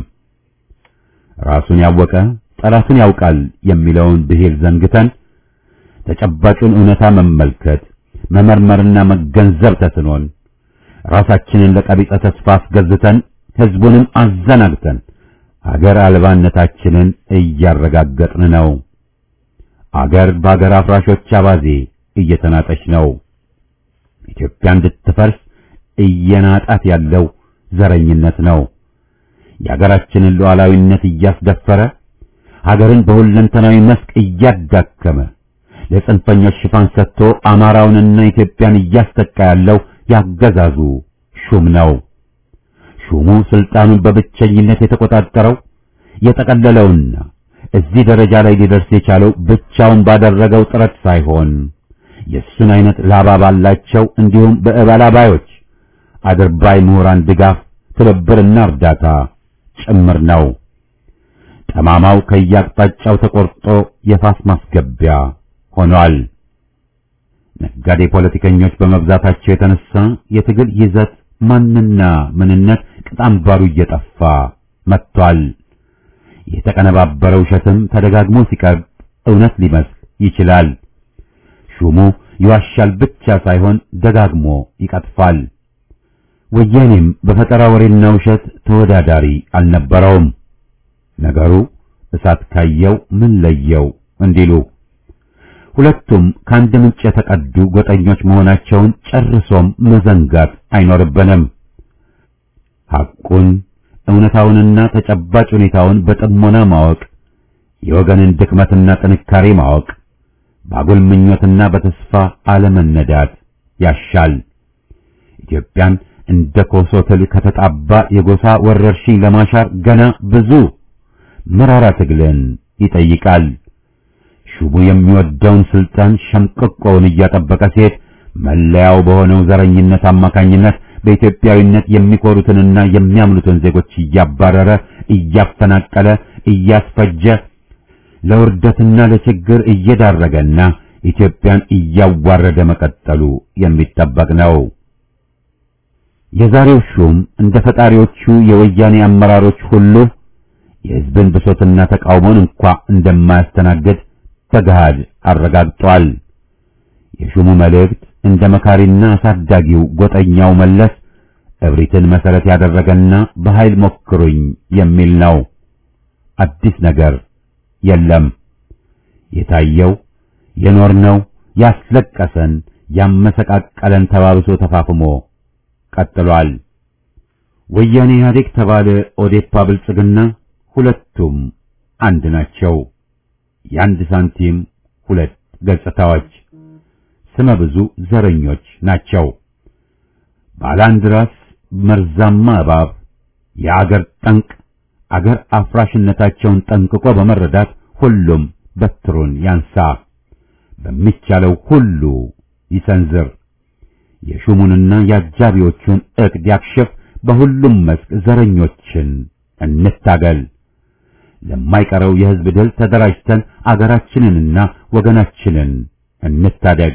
ራሱን ያወቀ ጠላቱን ያውቃል የሚለውን ብሂል ዘንግተን ተጨባጩን እውነታ መመልከት መመርመርና መገንዘብ ተስኖን ራሳችንን ለቀቢጸ ተስፋ አስገዝተን ህዝቡንም አዘናግተን አገር አልባነታችንን እያረጋገጥን ነው። አገር በአገር አፍራሾች አባዜ እየተናጠች ነው። ኢትዮጵያ እንድትፈርስ እየናጣት ያለው ዘረኝነት ነው። የአገራችንን ሉዓላዊነት እያስደፈረ ሀገርን በሁለንተናዊ መስክ እያዳከመ ለጽንፈኞች ሽፋን ሰጥቶ አማራውንና ኢትዮጵያን እያስተካ ያለው ያገዛዙ ሹም ነው። ሹሙ ስልጣኑን በብቸኝነት የተቆጣጠረው የጠቀለለውና እዚህ ደረጃ ላይ ሊደርስ የቻለው ብቻውን ባደረገው ጥረት ሳይሆን የእሱን አይነት ላባ ባላቸው እንዲሁም በእባላባዮች አድርባይ ምሁራን ድጋፍ፣ ትብብርና እርዳታ ጭምር ነው። ጠማማው ከያቅጣጫው ተቆርጦ የፋስ ማስገቢያ ሆኗል። ነጋዴ ፖለቲከኞች በመብዛታቸው የተነሳ የትግል ይዘት ማንና ምንነት ቅጣምባሩ እየጠፋ መጥቷል። የተቀነባበረ ውሸትም ተደጋግሞ ሲቀርብ እውነት ሊመስል ይችላል። ሹሙ ይዋሻል ብቻ ሳይሆን ደጋግሞ ይቀጥፋል። ወያኔም በፈጠራ ወሬና ውሸት ተወዳዳሪ አልነበረውም። ነገሩ እሳት ካየው ምን ለየው እንዲሉ ሁለቱም ከአንድ ምንጭ የተቀዱ ጎጠኞች መሆናቸውን ጨርሶም መዘንጋት አይኖርብንም። ሐቁን እውነታውንና ተጨባጭ ሁኔታውን በጥሞና ማወቅ፣ የወገንን ድክመትና ጥንካሬ ማወቅ፣ ባጉል ምኞትና በተስፋ አለመነዳት ያሻል። ኢትዮጵያን እንደ ኮሶ ትል ከተጣባ የጎሳ ወረርሽኝ ለማሻር ገና ብዙ መራራ ትግልን ይጠይቃል። ሹሙ የሚወደውን ስልጣን ሸምቅቆውን እያጠበቀ ሲሄድ መለያው በሆነው ዘረኝነት አማካኝነት በኢትዮጵያዊነት የሚኮሩትንና የሚያምኑትን ዜጎች እያባረረ እያፈናቀለ እያስፈጀ ለውርደትና ለችግር እየዳረገና ኢትዮጵያን እያዋረደ መቀጠሉ የሚጠበቅ ነው። የዛሬው ሹም እንደ ፈጣሪዎቹ የወያኔ አመራሮች ሁሉ የሕዝብን ብሶትና ተቃውሞን እንኳ እንደማያስተናግድ በገሃድ አረጋግጧል። የሹሙ መልእክት እንደ መካሪና አሳዳጊው ጎጠኛው መለስ እብሪትን መሰረት ያደረገና በኃይል ሞክሩኝ የሚል ነው። አዲስ ነገር የለም። የታየው የኖርነው ያስለቀሰን ያመሰቃቀለን ተባብሶ ተፋፍሞ ቀጥሏል። ወያኔ ኢህአዴግ ተባለ ኦዴፓ ብልጽግና ሁለቱም አንድ ናቸው። የአንድ ሳንቲም ሁለት ገጽታዎች ስመ ብዙ ዘረኞች ናቸው። ባለ አንድ ራስ መርዛማ እባብ የአገር ጠንቅ አገር አፍራሽነታቸውን ጠንቅቆ በመረዳት ሁሉም በትሩን ያንሳ፣ በሚቻለው ሁሉ ይሰንዝር፣ የሹሙንና የአጃቢዎቹን ዕቅድ ያክሽፍ። በሁሉም መስክ ዘረኞችን እንታገል። ለማይቀረው የሕዝብ ድል ተደራጅተን አገራችንንና ወገናችንን እንታደግ።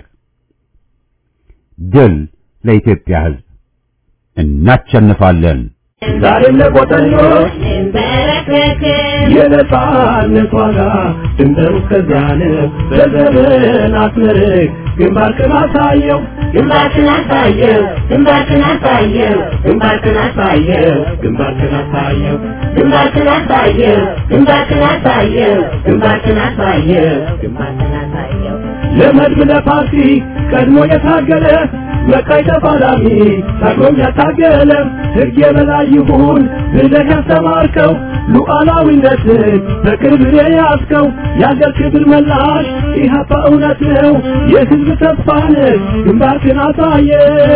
ድል ለኢትዮጵያ ሕዝብ! እናሸንፋለን። ዛሬም ለቆጠኞች የነጻነት ዋጋ ድንበሩ እስከዚያን በዘመን አስመርቅ ግንባርክን አሳየው ግንባርክን አሳየው ግንባርክን አሳየው ግንባርክን አሳየው ግንባርክን አሳየው ግንባርክን አሳየው ግንባርክን አሳየው ግንባርክን አሳየው ግንባርክን አሳየው ለመድብ ለፓርቲ ቀድሞ የታገለ መቃይ ተፋላሚ ታግሎም ያታገለ ሕግ የበላይ ይሁን ብለህ ያስተማርከው ሉዓላዊነትን በክብር የያዝከው የአገር ክብር መላሽ ኢህአፓ እውነት ነው የሕዝብ ተስፋ ነህ ግንባርክን አሳየ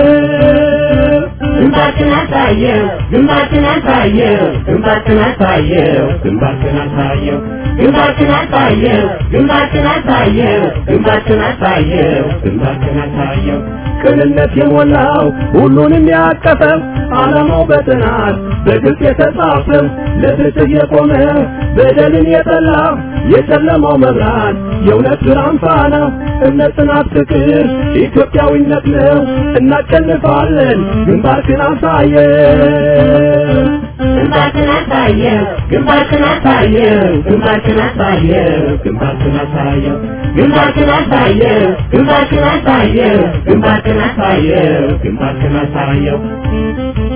ግንባርክን አሳየው ግንባርክን አሳየው ግንባርክን አሳየው ግንባርክን አሳየው ግንባርክን አሳየው ግንባርክን አሳየው ግንባርክን አሳየው ግንባርክን አሳየው ቅንነት የሞላው ሁሉንም ያቀፈው ዓላማው በጥናት በግልጽ የተጻፈው ለፍትህ የቆመ በደልን የጠላ የጨለማው መብራት የእውነት ብርሃን ፋና እምነት፣ ጽናት፣ ፍቅር ኢትዮጵያዊነት ነው። እናሸንፋለን። ግንባርክን አሳየው ግንባርክን አሳየው ግንባርክን አሳየው ግንባርክን አሳየው ግንባርክን አሳየው ግንባርክን አሳየው ግንባርክን አሳየው ግንባርክን አሳየው ግንባርክን አሳየው